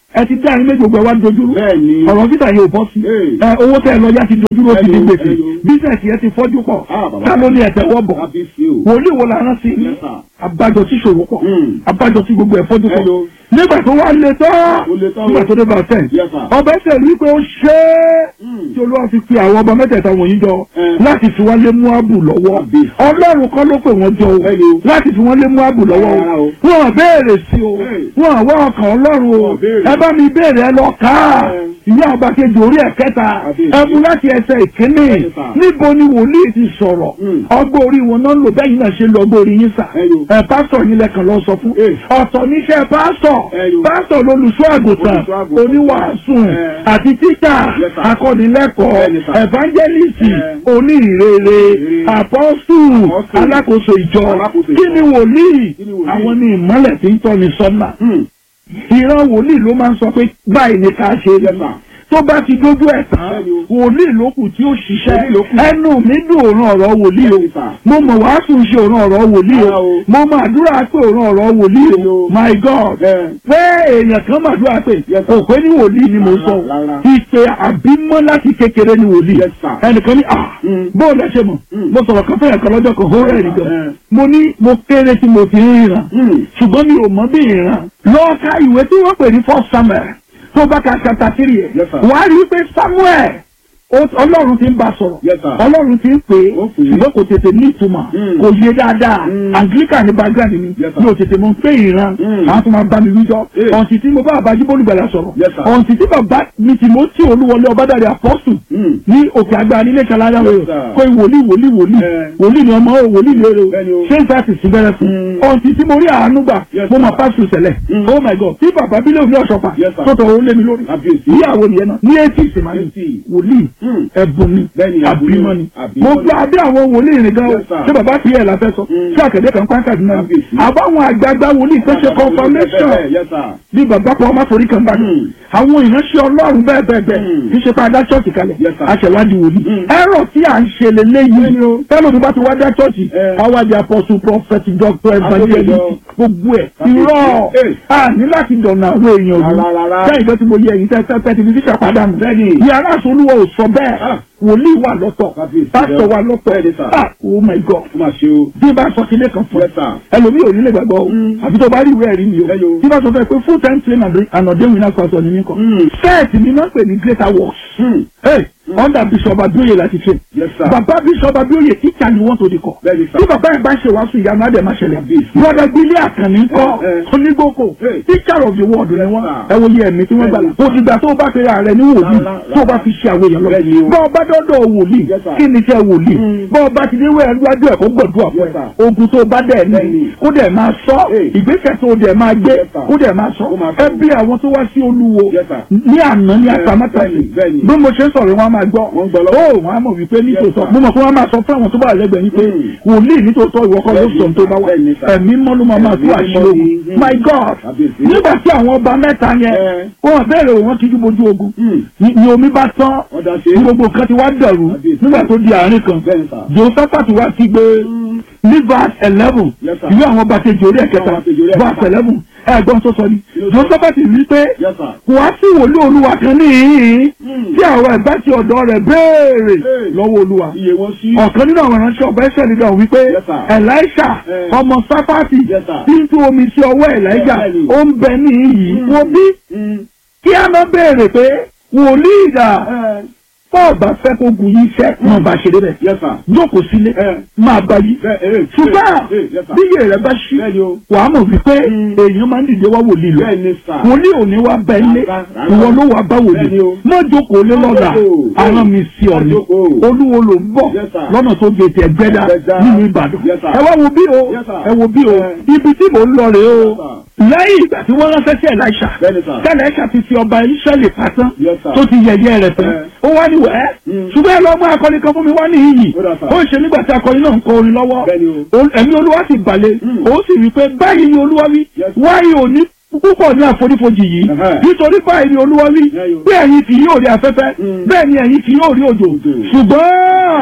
Speaker 1: ẹ ti dá ẹyin méjì gbogbo ẹ wá dojúrú
Speaker 2: bẹ́ẹ̀ ni
Speaker 1: ọ̀rọ̀ títà yóò bọ́ sí
Speaker 2: Hey.
Speaker 1: ẹ owó tẹ ẹ lọ yá ti dojúrú ó ti di
Speaker 2: Hello,
Speaker 1: gbèsè
Speaker 2: hello.
Speaker 1: bísẹ̀sì yẹn ti fọ́jú pọ̀
Speaker 2: Ah, bàbá.
Speaker 1: ká ló ní ẹ̀tẹ̀ wọ́ bọ̀
Speaker 2: kábíyèsí o.
Speaker 1: wòlíì wo la rán sí
Speaker 2: Yes, sir.
Speaker 1: abájọ tí ṣòro pọ̀
Speaker 2: Hmm.
Speaker 1: abájọ tí gbogbo ẹ̀ fọ́jú pọ̀
Speaker 2: Hello.
Speaker 1: nígbà tó wá lé tán
Speaker 2: Ó le tán o.
Speaker 1: nígbà tó dé bá tẹ̀
Speaker 2: Yes, sir.
Speaker 1: ọba ẹsẹ̀ rí pé ó ṣe é
Speaker 2: Hmm.
Speaker 1: tí olúwa fi pe àwọn ọba mẹ́tẹ̀ẹ̀ta wọ̀nyí jọ
Speaker 2: Eh.
Speaker 1: láti fi wọ́n lé Móábù lọ́wọ́
Speaker 2: Kábíyèsí.
Speaker 1: ọlọ́run kọ́ ló pè wọ́n jọ o
Speaker 2: Hello.
Speaker 1: láti fi wọ́n lé Móábù lọ́wọ́
Speaker 2: Rárá
Speaker 1: o
Speaker 2: o.
Speaker 1: wọn ò béèrè sí o
Speaker 2: Hey.
Speaker 1: wọn ò wá ọkàn ọlọ́run o
Speaker 2: Wọn ò béèrè.
Speaker 1: ẹ bá mi béèrè ẹ lọ ká
Speaker 2: Eh.
Speaker 1: ìwé ọba kejì orí ẹ̀ kẹta
Speaker 2: Kábíyèsí.
Speaker 1: ẹ mú láti ẹsẹ̀ ìkíní
Speaker 2: Yes, sir.
Speaker 1: níbo ni wòlíì ti sọ̀rọ̀
Speaker 2: Hmm.
Speaker 1: ọgbọ́n orí wọn náà ń lò bẹ́ẹ̀ yìí náà ṣe lọ ọgbọ́n orí yín sà
Speaker 2: Hello.
Speaker 1: ẹ pásítọ̀ yín lẹ́kàn lọ sọ fún
Speaker 2: Eh.
Speaker 1: ọ̀tọ̀ níṣẹ́ pásítọ̀
Speaker 2: Hello.
Speaker 1: pásítọ̀ lolùṣọ́ àgùntàn
Speaker 2: Olùṣọ́ àgùntàn.
Speaker 1: oníwàásù
Speaker 2: Eh.
Speaker 1: àti títà
Speaker 2: Yes, sir.
Speaker 1: akọ́nilẹ́kọ̀ọ́
Speaker 2: Bẹ́ẹ̀ni, sir.
Speaker 1: evangelist
Speaker 2: Eh.
Speaker 1: oníhìrere
Speaker 2: Ìrere.
Speaker 1: apọ́sù
Speaker 2: Apostle.
Speaker 1: alákòóso ìjọ
Speaker 2: Alákòóso
Speaker 1: kí
Speaker 2: ìjọ.
Speaker 1: ni wòlíì
Speaker 2: Kí ni wòlíì?
Speaker 1: àwọn ni ìmọ́lẹ̀ tí ń tọ́ni sọ́nà
Speaker 2: Hmm.
Speaker 1: ìran wòlíì ló máa ń sọ pé báyìí ni ká ṣe
Speaker 2: Yes, sir.
Speaker 1: tó bá ti dójú ẹ̀ tán
Speaker 2: Bẹ́ẹ̀ni o.
Speaker 1: wòlíì ló kù tí ó
Speaker 2: Wòlíì
Speaker 1: ṣiṣẹ́
Speaker 2: ló kù.
Speaker 1: ẹnu mi dùn òun ọ̀rọ̀ wòlíì o
Speaker 2: Bẹ́ẹ̀ni, sir.
Speaker 1: mo mọ̀ wàásù ṣe òun ọ̀rọ̀ wòlíì
Speaker 2: Rárá
Speaker 1: o
Speaker 2: o.
Speaker 1: mo mọ̀ àdúrà pé òun ọ̀rọ̀ wòlíì
Speaker 2: Bẹ́ẹ̀ni
Speaker 1: o
Speaker 2: o.
Speaker 1: my god
Speaker 2: Bẹ́ẹ̀.
Speaker 1: pé èèyàn kan mà dúrà pé
Speaker 2: Yes, sir.
Speaker 1: kò pé ní wòlíì ni mo
Speaker 2: Rárá,
Speaker 1: sọ
Speaker 2: rárá.
Speaker 1: ìpè àbímọ́ láti kékeré ni wòlíì
Speaker 2: Yes, sir.
Speaker 1: ẹnìkan ní ah
Speaker 2: Mm.
Speaker 1: bóòlù ẹ ṣe mọ̀
Speaker 2: Mm.
Speaker 1: mo sọ̀rọ̀ kan fẹ́yàn kan lọ́jọ́ kan ó rẹ̀ nìkan
Speaker 2: Eh.
Speaker 1: mo ní mo kéré tí mo fi ń ríran
Speaker 2: Hmm.
Speaker 1: ṣùgbọ́n mi ò mọ bí ìran lọ́ọ́ ka ìwé tí wọ́n pè ní first samuel tó bá ka chapter three ẹ̀
Speaker 2: Yes, sir.
Speaker 1: wàá rí i pé samuel ó- ọlọ́run ti ń bá sọ̀rọ̀
Speaker 2: Yes, sir.
Speaker 1: ọlọ́run ti ń pè é
Speaker 2: Ó pè é.
Speaker 1: ṣùgbọ́n kò tètè ní ìtumọ̀
Speaker 2: Mm.
Speaker 1: kò yé dáadáa
Speaker 2: Mm.
Speaker 1: anglican ní background mi
Speaker 2: Yes, sir.
Speaker 1: mi ò tètè mọ̀ pé ìran
Speaker 2: Mm.
Speaker 1: àwọn tó máa bá mi wíjọ́
Speaker 2: Eh.
Speaker 1: ọ̀ǹtì tí mo bá àbájú bólúgbàlà sọ̀rọ̀
Speaker 2: Yes, sir.
Speaker 1: ọ̀ǹtì tí bàbá mi tì mọ́ tí olúwọlé ọbádàrí apọ́sù
Speaker 2: Hmm.
Speaker 1: ní òkè àgbà nílé kalára
Speaker 2: Yes,
Speaker 1: rẹ̀
Speaker 2: sir.
Speaker 1: kó wòlíì wòlíì wòlíì
Speaker 2: Eh.
Speaker 1: wòlíì ni ọmọ o wòlíì lérè o
Speaker 2: Bẹ́ẹ̀ni o.
Speaker 1: ṣé n ta sì sí bẹ̀rẹ̀ fún
Speaker 2: Mm.
Speaker 1: ọ̀ǹtì tí mo rí àánú gbà
Speaker 2: Yes,
Speaker 1: mo
Speaker 2: sir.
Speaker 1: mọ̀ pásítọ̀ sẹ̀lẹ̀
Speaker 2: Mm.
Speaker 1: oh my god tí bàbá bílẹ̀ òní ọ̀ṣọ́fà
Speaker 2: Yes, sir.
Speaker 1: tó tọ̀ ó lé mi lórí
Speaker 2: Kábíyèsí.
Speaker 1: ìyàwó nìyẹn náà ní etí ìsìnmáyé
Speaker 2: Eighty.
Speaker 1: wòlíì
Speaker 2: Hmm.
Speaker 1: ẹ̀bùn ni
Speaker 2: Bẹ́ẹ̀ni, ẹ̀bùn ni.
Speaker 1: àbímọ ni
Speaker 2: Àbímọ
Speaker 1: mo
Speaker 2: ni.
Speaker 1: gbọ́ abẹ́ àwọn wòlíì rìn gan o
Speaker 2: Yes, sir.
Speaker 1: ṣé bàbá fi ẹ̀ la fẹ́ sọ
Speaker 2: Mm.
Speaker 1: ṣé àkẹ́dẹ́ kan pàǹkà dùn náà
Speaker 2: Kábíyèsí.
Speaker 1: àbáwọn àgbààgbà wòlíì tó ṣe confirmation
Speaker 2: Yes, sir.
Speaker 1: bí bàbá kan ọmọ forí kan bá dùn
Speaker 2: Mm.
Speaker 1: àwọn ìránṣẹ́ ọlọ́run bẹ́ẹ̀ bẹ́ẹ̀ bẹ́ẹ̀
Speaker 2: Mm.
Speaker 1: kì í ṣe pé a dá ṣọ́ọ̀ṣì kalẹ̀
Speaker 2: Yes, sir.
Speaker 1: aṣèwádìí wòlíì
Speaker 2: Mm.
Speaker 1: ẹ̀rọ tí à ń ṣe lélẹ́yìí
Speaker 2: Bẹ́ẹ̀ni o.
Speaker 1: tẹ́lẹ̀ tó bá ti wá dá ṣọ́ọ̀ṣì
Speaker 2: Eh.
Speaker 1: àwádìí apọ́sù prọfẹ̀tì dọ́kítọ̀ evangelist
Speaker 2: Àtòkèjọ.
Speaker 1: gbogbo ẹ̀
Speaker 2: Kábíyèsí.
Speaker 1: irọ́
Speaker 2: Eh.
Speaker 1: a ní láti dọ̀nà àwọn èèyàn
Speaker 2: Rárá,
Speaker 1: òru
Speaker 2: rárá.
Speaker 1: sẹ́yìn tó ti mo yẹ ẹ̀yìn tẹ́tẹ́ tẹ́tí fi fíṣà padà nù
Speaker 2: Bẹ́ẹ̀ni.
Speaker 1: yàrá àsolúwọ̀ ò sọ bẹ́ẹ̀
Speaker 2: Ah.
Speaker 1: wòlíì wà lọ́tọ̀
Speaker 2: Kábíyèsí.
Speaker 1: pásítọ̀ wà lọ́tọ̀
Speaker 2: Bẹ́ẹ̀ni, sir.
Speaker 1: ah oh my god
Speaker 2: Ó máa ṣe o.
Speaker 1: bí bá sọ sílé kan fún ẹ
Speaker 2: Yes, sir.
Speaker 1: ẹlòmíì ò ní lè gbàgbọ́ o
Speaker 2: Mm.
Speaker 1: àbí tó bá rí ìwé ẹ̀rí mi o
Speaker 2: Ẹyọ.
Speaker 1: tí bá sọ fẹ́ pé full time train and ordained winner pastor ni mí kọ́
Speaker 2: Mm.
Speaker 1: sẹ́ẹ̀tì mi náà pè ní greater works
Speaker 2: Hmm.
Speaker 1: hey under bishop abioye láti train
Speaker 2: Yes, sir.
Speaker 1: bàbá bishop abioye teacher ni wọ́n tó di kọ́
Speaker 2: Bẹ́ẹ̀ni, sir.
Speaker 1: tí bàbá yẹn bá ṣe wàásù ìyanu adé máa ṣẹlẹ̀
Speaker 2: Kábíyèsí.
Speaker 1: brother gbélé àkànní kọ́
Speaker 2: Eh, eh.
Speaker 1: onígbòkò
Speaker 2: Hey.
Speaker 1: teacher of the world ni
Speaker 2: Yes,
Speaker 1: wọ́n
Speaker 2: sir.
Speaker 1: ẹ wo iye ẹ̀mí tí wọ́n gbà
Speaker 2: Bẹ́ẹ̀ni,
Speaker 1: kò dìgbà tó o bá fẹ́ ààrẹ ní wòlíì
Speaker 2: Rárá,
Speaker 1: tó o bá
Speaker 2: rárá.
Speaker 1: fi ṣe àwọn èèyàn lọ
Speaker 2: Bẹ́ẹ̀ni o.
Speaker 1: bọ́ ọ bá dọ́dọ̀ wòlíì
Speaker 2: Yes, sir.
Speaker 1: kí ni iṣẹ́ wòlíì
Speaker 2: Mm.
Speaker 1: bọ́ ọ bá ti dé wẹ́ẹ̀ lọ́jọ́ ẹ̀ kó gbọ̀dúrà fún
Speaker 2: Yes,
Speaker 1: ẹ
Speaker 2: sir.
Speaker 1: ogun tó bá dẹ̀ ní
Speaker 2: Bẹ́ẹ̀ni.
Speaker 1: kó dẹ̀ máa sọ
Speaker 2: Hey.
Speaker 1: ìgbésẹ̀ tó dẹ̀ máa gbé
Speaker 2: Yes, sir.
Speaker 1: kó dẹ̀ máa sọ
Speaker 2: Kó máa sọ.
Speaker 1: ẹ bí àwọn tó wá sí olúwo
Speaker 2: Yes, sir.
Speaker 1: ní àná ní
Speaker 2: Eh,
Speaker 1: àtàmátàsí
Speaker 2: bẹ́ẹ̀ni, bẹ́ẹ̀ni.
Speaker 1: bí mo ṣe ń sọ̀rọ̀ wọn á máa gbọ́
Speaker 2: Wọ́n gbọ́ lọ́wọ́.
Speaker 1: ó wọn á mọ̀ wípé nítòótọ́
Speaker 2: sir.
Speaker 1: mo mọ̀ pé wọ́n á máa sọ fún àwọn tó bá wà lẹ́gbẹ̀ẹ́ yín pé
Speaker 2: Mm.
Speaker 1: wòlíì nítòótọ́ ìwọ kọ́ ló
Speaker 2: Bẹ́ẹ̀ni,
Speaker 1: sọ tó bá wà
Speaker 2: bẹ́ẹ̀ni, sir.
Speaker 1: ẹ̀mí mọ́ ló máa máa tú
Speaker 2: Ẹ̀mí
Speaker 1: àṣírí
Speaker 2: mọ́
Speaker 1: ogun
Speaker 2: ni, mm.
Speaker 1: my god
Speaker 2: Kábíyèsí.
Speaker 1: nígbà tí àwọn ọba mẹ́ta yẹn
Speaker 2: Eh.
Speaker 1: wọ́n bẹ̀rẹ̀ wọn kíjú bojú ogun
Speaker 2: Hmm.
Speaker 1: ni ni omi bá tán
Speaker 2: Wọ́n dá ṣe.
Speaker 1: ní gbogbo nǹkan ti wá dẹ̀rù
Speaker 2: Kábíyèsí.
Speaker 1: nígbà tó di àárín kan
Speaker 2: Bẹ́ẹ̀ni, sir.
Speaker 1: josephat wá sí gbé ní verse eleven
Speaker 2: Yes, sir.
Speaker 1: ìwé àwọn ọba kejì orí ẹ̀kẹta
Speaker 2: Àwọn ọba kejì orí ẹ̀kẹta.
Speaker 1: verse eleven ẹ̀gbọ́n tó sọ ni
Speaker 2: Yes, sir.
Speaker 1: josephat wí pé
Speaker 2: Yes, sir.
Speaker 1: kò wá sí wòlíì olúwa kan níhìn-ín
Speaker 2: Hmm.
Speaker 1: tí àwọn ẹ̀gbá ti ọ̀dọ̀ rẹ̀ béèrè
Speaker 2: Hey.
Speaker 1: lọ́wọ́ olúwa
Speaker 2: Iye wọn sí.
Speaker 1: ọ̀kan nínú àwọn ìránṣẹ́ ọba ẹ̀ṣẹ̀ nígbà wípé
Speaker 2: Yes, sir.
Speaker 1: elisha
Speaker 2: Eh.
Speaker 1: ọmọ sáfàtì
Speaker 2: Yes, sir.
Speaker 1: tí ń tú omi sí ọwọ́ elijah
Speaker 2: Yes, sir.
Speaker 1: ó ń bẹ níhìn-ín
Speaker 2: Hmm.
Speaker 1: wo bí
Speaker 2: Hmm.
Speaker 1: kí a máa béèrè pé wòlíì dà
Speaker 2: Eh.
Speaker 1: fọ́ọ̀bà fẹ́ kó gun yín iṣẹ́ máa bá ṣe débẹ̀
Speaker 2: Yes, sir.
Speaker 1: jókòó sílé
Speaker 2: Eh.
Speaker 1: máa bá yí
Speaker 2: Bẹ́ẹ̀ eh.
Speaker 1: ṣùgbọ́n
Speaker 2: Eh, yes, sir.
Speaker 1: bí iye rẹ̀ bá ṣí
Speaker 2: Bẹ́ẹ̀ni o.
Speaker 1: wàá mọ̀ wípé
Speaker 2: Mm.
Speaker 1: èèyàn máa ń dìde wá wòlíì lọ
Speaker 2: Bẹ́ẹ̀ni, sir.
Speaker 1: wòlíì ò ní wá bẹ ilé
Speaker 2: Rárá, rárá.
Speaker 1: ìwọ ló wà bá wòlíì
Speaker 2: Bẹ́ẹ̀ni o.
Speaker 1: má jókòó lé lọ́la
Speaker 2: jókòó.
Speaker 1: àwọn mi sí ọ ni
Speaker 2: Má jókòó.
Speaker 1: olúwo ló ń bọ̀
Speaker 2: Yes, sir.
Speaker 1: lọ́nà tó gètè ẹgbẹ́dá
Speaker 2: Ẹgbẹ́dá.
Speaker 1: nínú ìbàdàn
Speaker 2: Yes, sir.
Speaker 1: ẹ wá wo bí o
Speaker 2: Yes, sir.
Speaker 1: ẹ wo bí o
Speaker 2: Eh.
Speaker 1: ibi tí mò ń lọ rèé o
Speaker 2: Yes, sir.
Speaker 1: lẹ́yìn ìgbà tí wọ́n ránṣẹ́ sí ẹ̀láìṣà
Speaker 2: Bẹ́ẹ̀ni, sir.
Speaker 1: tẹ́lẹ̀ṣà ti fi ọba ìṣẹ́lẹ̀ pátán
Speaker 2: Yes, sir.
Speaker 1: tó ti yẹ̀yẹ́ rẹ̀ tán
Speaker 2: Eh.
Speaker 1: ó wá ní wẹ́ẹ́
Speaker 2: Mm.
Speaker 1: ṣùgbọ́n ẹ lọ mú akọni kan fún mi wá ní iyì
Speaker 2: Ó dà, sir.
Speaker 1: ó ṣe nígbà tí akọni náà ń kọ orin lọ́wọ́
Speaker 2: Bẹ́ẹ̀ni o.
Speaker 1: O- ẹ̀mí olúwa sì balẹ̀
Speaker 2: Mm.
Speaker 1: ó sì wí pé báyìí ni olúwa wí
Speaker 2: Yes.
Speaker 1: wáyé òní púpọ̀ ní àfonífojì yìí
Speaker 2: Ẹ̀hẹ́.
Speaker 1: nítorí báyìí ni olúwa wí
Speaker 2: Yeah, yo.
Speaker 1: bí ẹ̀yin kì yóò rí afẹ́fẹ́
Speaker 2: Mm.
Speaker 1: bẹ́ẹ̀ ni ẹ̀yin kì yóò rí òjò
Speaker 2: Òjò.
Speaker 1: ṣùgbọ́n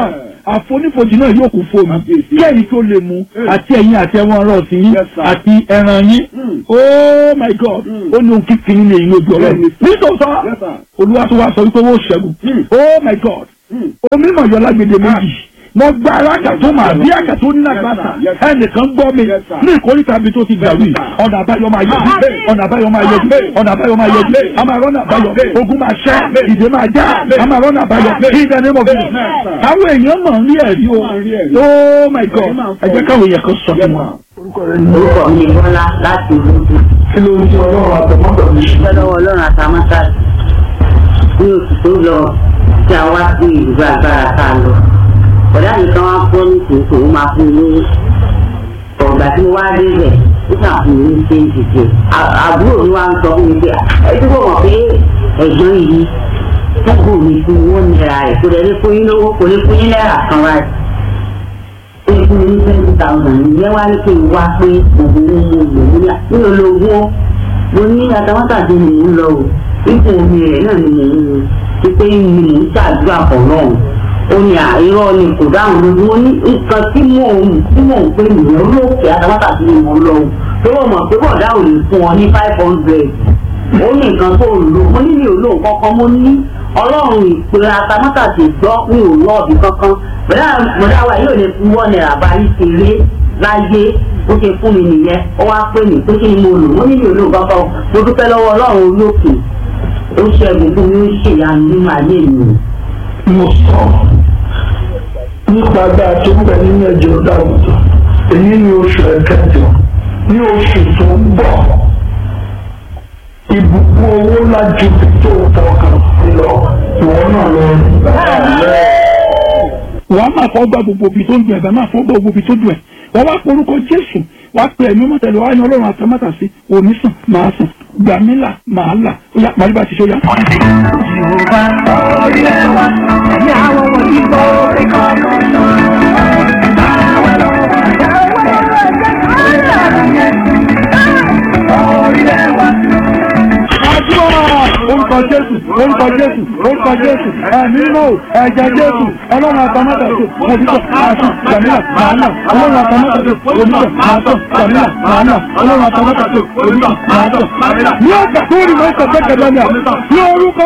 Speaker 1: àfonífojì náà yóò kún fóònù
Speaker 2: Kábíyèsí.
Speaker 1: kí ẹ̀yin tó lè mu
Speaker 2: Mm.
Speaker 1: àti ẹ̀yin àti ẹ̀wọ̀n ọ̀rọ̀ sí yín
Speaker 2: Yes, sir.
Speaker 1: àti ẹran yín
Speaker 2: Mm.
Speaker 1: oh my god
Speaker 2: Mm.
Speaker 1: ó ní ohun kíkiri ní èyí lójú ọlọ́run
Speaker 2: Bẹ́ẹ̀ni.
Speaker 1: nítòótọ́
Speaker 2: Yes, sir.
Speaker 1: olúwa tó wá sọ wípé wọ́n ṣẹ́gun
Speaker 2: Mm.
Speaker 1: oh my god
Speaker 2: Mm.
Speaker 1: omi mọ̀jọ́ lágbèdè méjì mo gba alága tó máa bí àgà tó ní àgbàsà
Speaker 2: Yes, sir.
Speaker 1: ẹnìkan gbọ́ mi
Speaker 2: Yes, sir.
Speaker 1: ní ìkórìtà mi tó ti gbà wí
Speaker 2: Yes, sir.
Speaker 1: ọ̀nà àbáyọ máa yọjú
Speaker 2: Amen.
Speaker 1: ọ̀nà àbáyọ máa yọjú
Speaker 2: Amen.
Speaker 1: ọ̀nà àbáyọ máa yọjú
Speaker 2: Amen.
Speaker 1: a máa rọ́nà àbáyọ
Speaker 2: Amen.
Speaker 1: ogun máa ṣẹ́
Speaker 2: Amen.
Speaker 1: ìdè máa já
Speaker 2: Amen.
Speaker 1: a máa rọ́nà àbáyọ
Speaker 2: Amen.
Speaker 1: in the name of Jesus
Speaker 2: Amen, sir.
Speaker 1: àwọn èèyàn mọ̀ ń rí ẹ̀rí o
Speaker 2: Wọ́n máa ń rí ẹ̀rí.
Speaker 1: oh my god
Speaker 2: Ẹ̀rí máa ń
Speaker 1: ẹ jẹ́
Speaker 2: fọ́.
Speaker 1: káwọn èèyàn kan sọ
Speaker 2: Yes,
Speaker 1: fún wa.
Speaker 2: sir.
Speaker 1: orúkọ rẹ ni
Speaker 3: orúkọ mi ni bọ́lá láti olójú
Speaker 1: kí ló ń sọ ọlọ́run àtọmọ́tọ̀ mi.
Speaker 3: dúpẹ́ lọ́wọ́ ọlọ́run àtàmọ́tà ní oṣù tó lọ tí a wá sí ìlú agbára tá a lọ ọ̀dà mi kan wá fọ́ ní tòótọ́ ó máa fún mi lówó ọ̀gbà tí mo wá dé bẹ̀ ó kà fún mi ní ṣéǹtì jẹ àbúrò mi wá ń sọ fún mi pé ẹ tí kò mọ̀ pé ẹ̀gbọ́n yìí tọ́gbù mi fún owó náírà rẹ̀ kò lè lè fún yín lówó kò lè fún yín náírà kan wáyé ó lè fún mi ní twenty thousand ìyẹn wá ní kí n wá pé òun ní mo lò nílà nínú olówó mo ní atamátàdé ni mò ń lọ o ipò omi rẹ̀ náà ni mò ń lò ti pé ni mò ń ṣàdúrà pọ̀ náà ó ní àìrọ́ ni kò dáhùn lójú ó ní nǹkan tí mò ń tí mò ń pè nìyẹn olóòkè atamátàdé ni mò ń lọ o tó wọ́n mọ̀ pé bọ̀dá ò lè fún ọ ní five hundred ó ní nǹkan tó lò mo ní mi ò lò kankan mo ní ọlọ́run ìpè atamátàdé gbọ́ mi ò lọ́ọ̀bì kankan bọ̀dá bọ̀dá wa yóò lè fún wọ́n náírà báyìí ṣeré láyé ó ṣe fún mi nìyẹn ó wá pè mí pé kí ni mo lò wọ́n ní mi ò lò kankan mo dúpẹ́ lọ́wọ́ ọlọ́run olókè ó ṣẹ́gun fún mi ó ṣèyanu nínú ayé mi.
Speaker 1: mo sọ nípa agbára tó ń bẹ nínú ẹ̀jẹ̀ ọ̀dà àgùntàn èyí ni oṣù ẹ̀kẹjọ ní oṣù tó ń bọ̀ ìbùkún owó ńlá ju bí tó fọkàn sí lọ ìwọ náà lọ rí. wàá máa fọ́ gbà gbogbo ibi tó ń dùn ẹ̀ bá máa fọ́ gbà gbogbo ibi tó dùn ẹ̀ wọ́n wá porúkọ jésù wàá pè ẹ̀mí mọ́tẹ́lẹ̀ wàá yan ọlọ́run àtàmátà sí òní sàn máa sàn gbàmílà máa là ó yá màálù bá ti ṣe ó yá. àdúrà orúkọ jésù orúkọ jésù orúkọ jésù ẹ̀mí náà ẹ̀jẹ̀ jésù ọlọ́run àtàmọ́tàṣe òbítọ̀ àṣù gbàmílà màánà ọlọ́run àtàmọ́tàṣe òbítọ̀ àṣù gbàmílà màánà ọlọ́run àtàmọ́tàṣe òbítọ̀ àṣù gbàmílà. ní ọgbà tó rí mọ́ ìtọ́jú kẹlẹ́ ní à ní orúkọ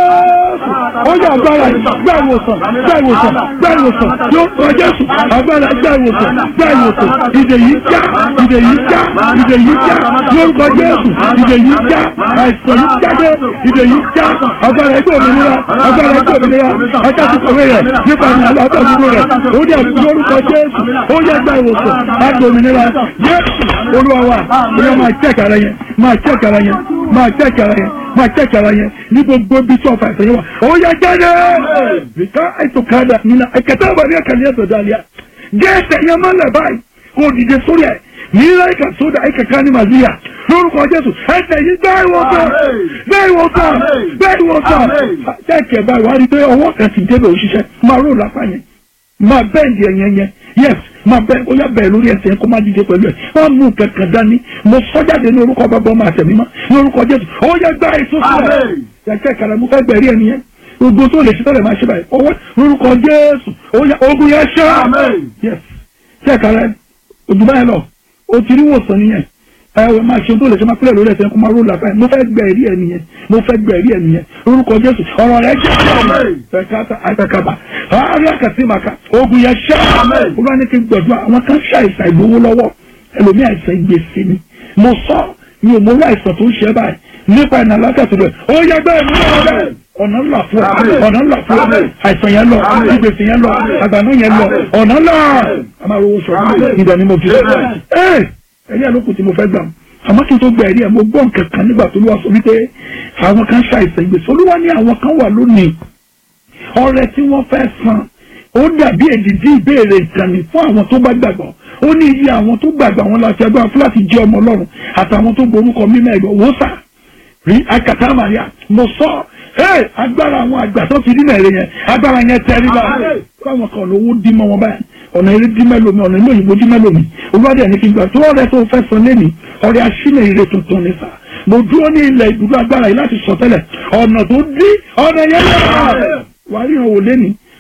Speaker 1: jésù ó yà agbára yìí gbà ìwòsàn gbà ìwòsàn gbà ìwòsàn ní orúkọ jésù agbára gbà ìwòsàn gbà ìwòsàn ìdè yìí já ìdè yìí já ìdè yìí já ní orúkọ jésù ìdè yìí já àìsàn yìí jáde ìdè yìí já agbára ẹgbẹ́ òmìnira agbára ẹgbẹ́ òmìnira ẹjọ́ ti kọ̀wé rẹ̀ nípa ní alábẹ́ òmìnira rẹ̀ ó dẹ̀ fi orúkọ jésù ó yẹ gba ìwòsàn láti òmìnira jésù olúwa wa olúwa máa jẹ́kì ara yẹn máa jẹ́kì ara yẹn máa jẹ́kì ara yẹn máa jẹ́kì ara yẹn ní gbogbo ibi tí ọ̀fà ìfẹ̀yẹ wà ó yẹ jáde nìkan àìsàn káàdà nínú ẹ̀kẹ́tẹ́ àbárí ẹ̀kẹ́lẹ́ ẹ̀sọ̀ dàlíà gẹ́ẹ̀sẹ̀ yẹn máa lẹ̀ báyìí kó dìde sórí ẹ̀ nílá ìkà sódà ìkà ká ní màzíyà lórúkọ jésù ẹsẹ̀ yìí bẹ́ẹ̀ wọ́n sàn bẹ́ẹ̀ wọ́n sàn bẹ́ẹ̀ wọ́n sàn jẹ́kẹ̀ báyìí wá rí i pé ọwọ́ kan ti débẹ̀ òṣìṣẹ́ máa rò lápá yẹn máa bẹ́ẹ̀ndì ẹ̀yẹn yẹn yes máa bẹ́ẹ̀ ó yá bẹ́ẹ̀ lórí ẹsẹ̀ yẹn kó má dìde pẹ̀lú ẹ̀ máa mú kankan dání mo sọ jáde ní orúkọ bàbá ọmọ àtẹ̀mí mọ́ ní orúkọ jésù ó yẹ gbá èso sílẹ̀ jẹ́kẹ̀ kàrà mo fẹ́ gbẹ̀rí ẹni yẹn gbogbo tó lè ṣe tọ́lẹ̀ máa ṣe báyìí ọwọ́ lórúkọ jésù ó yá ogun yẹn ṣá yes jẹ́kẹ̀ rẹ òjùbá yẹn lọ o ti rí wòsàn nìyẹn ẹ ẹ máa ṣe tó lè ṣe máa pílẹ̀ lórí ẹsẹ̀ kó máa ró làbáyé mo fẹ́ gbẹ ẹ̀rí ẹ̀ nìyẹn mo fẹ́ gbẹ ẹ̀rí ẹ̀ nìyẹn orúkọ jésù ọ̀rọ̀ rẹ̀ jẹ́ ẹ̀ka àtàkàbà àárẹ̀ àkàtì màkà ogun yẹn ṣá olúwa ní kí n gbọ̀dọ̀ àwọn kan ṣàìsàn ìgbowó lọ́wọ́ ẹlòmí àìsàn ìgbèsè ni mo sọ mi ò mọ orí àìsàn tó ń ṣe báyìí nípa ìnà alákàtà rẹ̀ ó yẹ bẹ́ẹ̀ ní ọ̀rẹ́ ọ̀nà ńlá fún ọ ọ̀nà ńlá fún ọ àìsàn yẹn lọ ìgbèsè yẹn lọ àgbàdo yẹn lọ ọ̀nà ńlá a máa rówó sọ ìdá ni mo fi ẹ ẹ̀rí àlòkù tí mo fẹ́ gbà àmọ́ kí n tó gba ẹ̀rí ẹ̀ mo gbọ́ nǹkan kan nígbà tó lówà sọ wípé àwọn kan ṣàìsàn ìgbèsè olúwa ní àwọn kan wà lónìí ọrẹ tí wọ́n fẹ́ san ó dàbí èdìdí ìbéèrè ìkànnì fún àwọn tó bá gbàgbọ́ ó ní iye àwọn tó gbàgbọ́ àwọn láti agbára fúláàtì jẹ́ ọmọ ọlọ́run àtàwọn tó gborúkọ mímọ́ ẹ̀gbọ́n wò sà rí akata maria mo sọ ẹ agbára àwọn àgbà tó ti dínà èrè yẹn agbára yẹn tẹrí bá fáwọn kan lówó dí mọ́ wọn báyìí ọ̀nà eré dí mẹ́lòmí ọ̀nà ilé òyìnbó dí mẹ́lòmí olùwádìí ẹni kí n gbà tó ọ̀rẹ́ tó fẹ́ san lẹ́nìí ọ̀rẹ́ aṣínà ire tuntun ní sà mo dúró ní ilẹ̀ ìdúró agbára yìí láti sọ tẹ́lẹ̀ ọ̀nà tó dí ọ̀nà yẹn lọ́wọ́ wàá ríran wò lẹ́nìí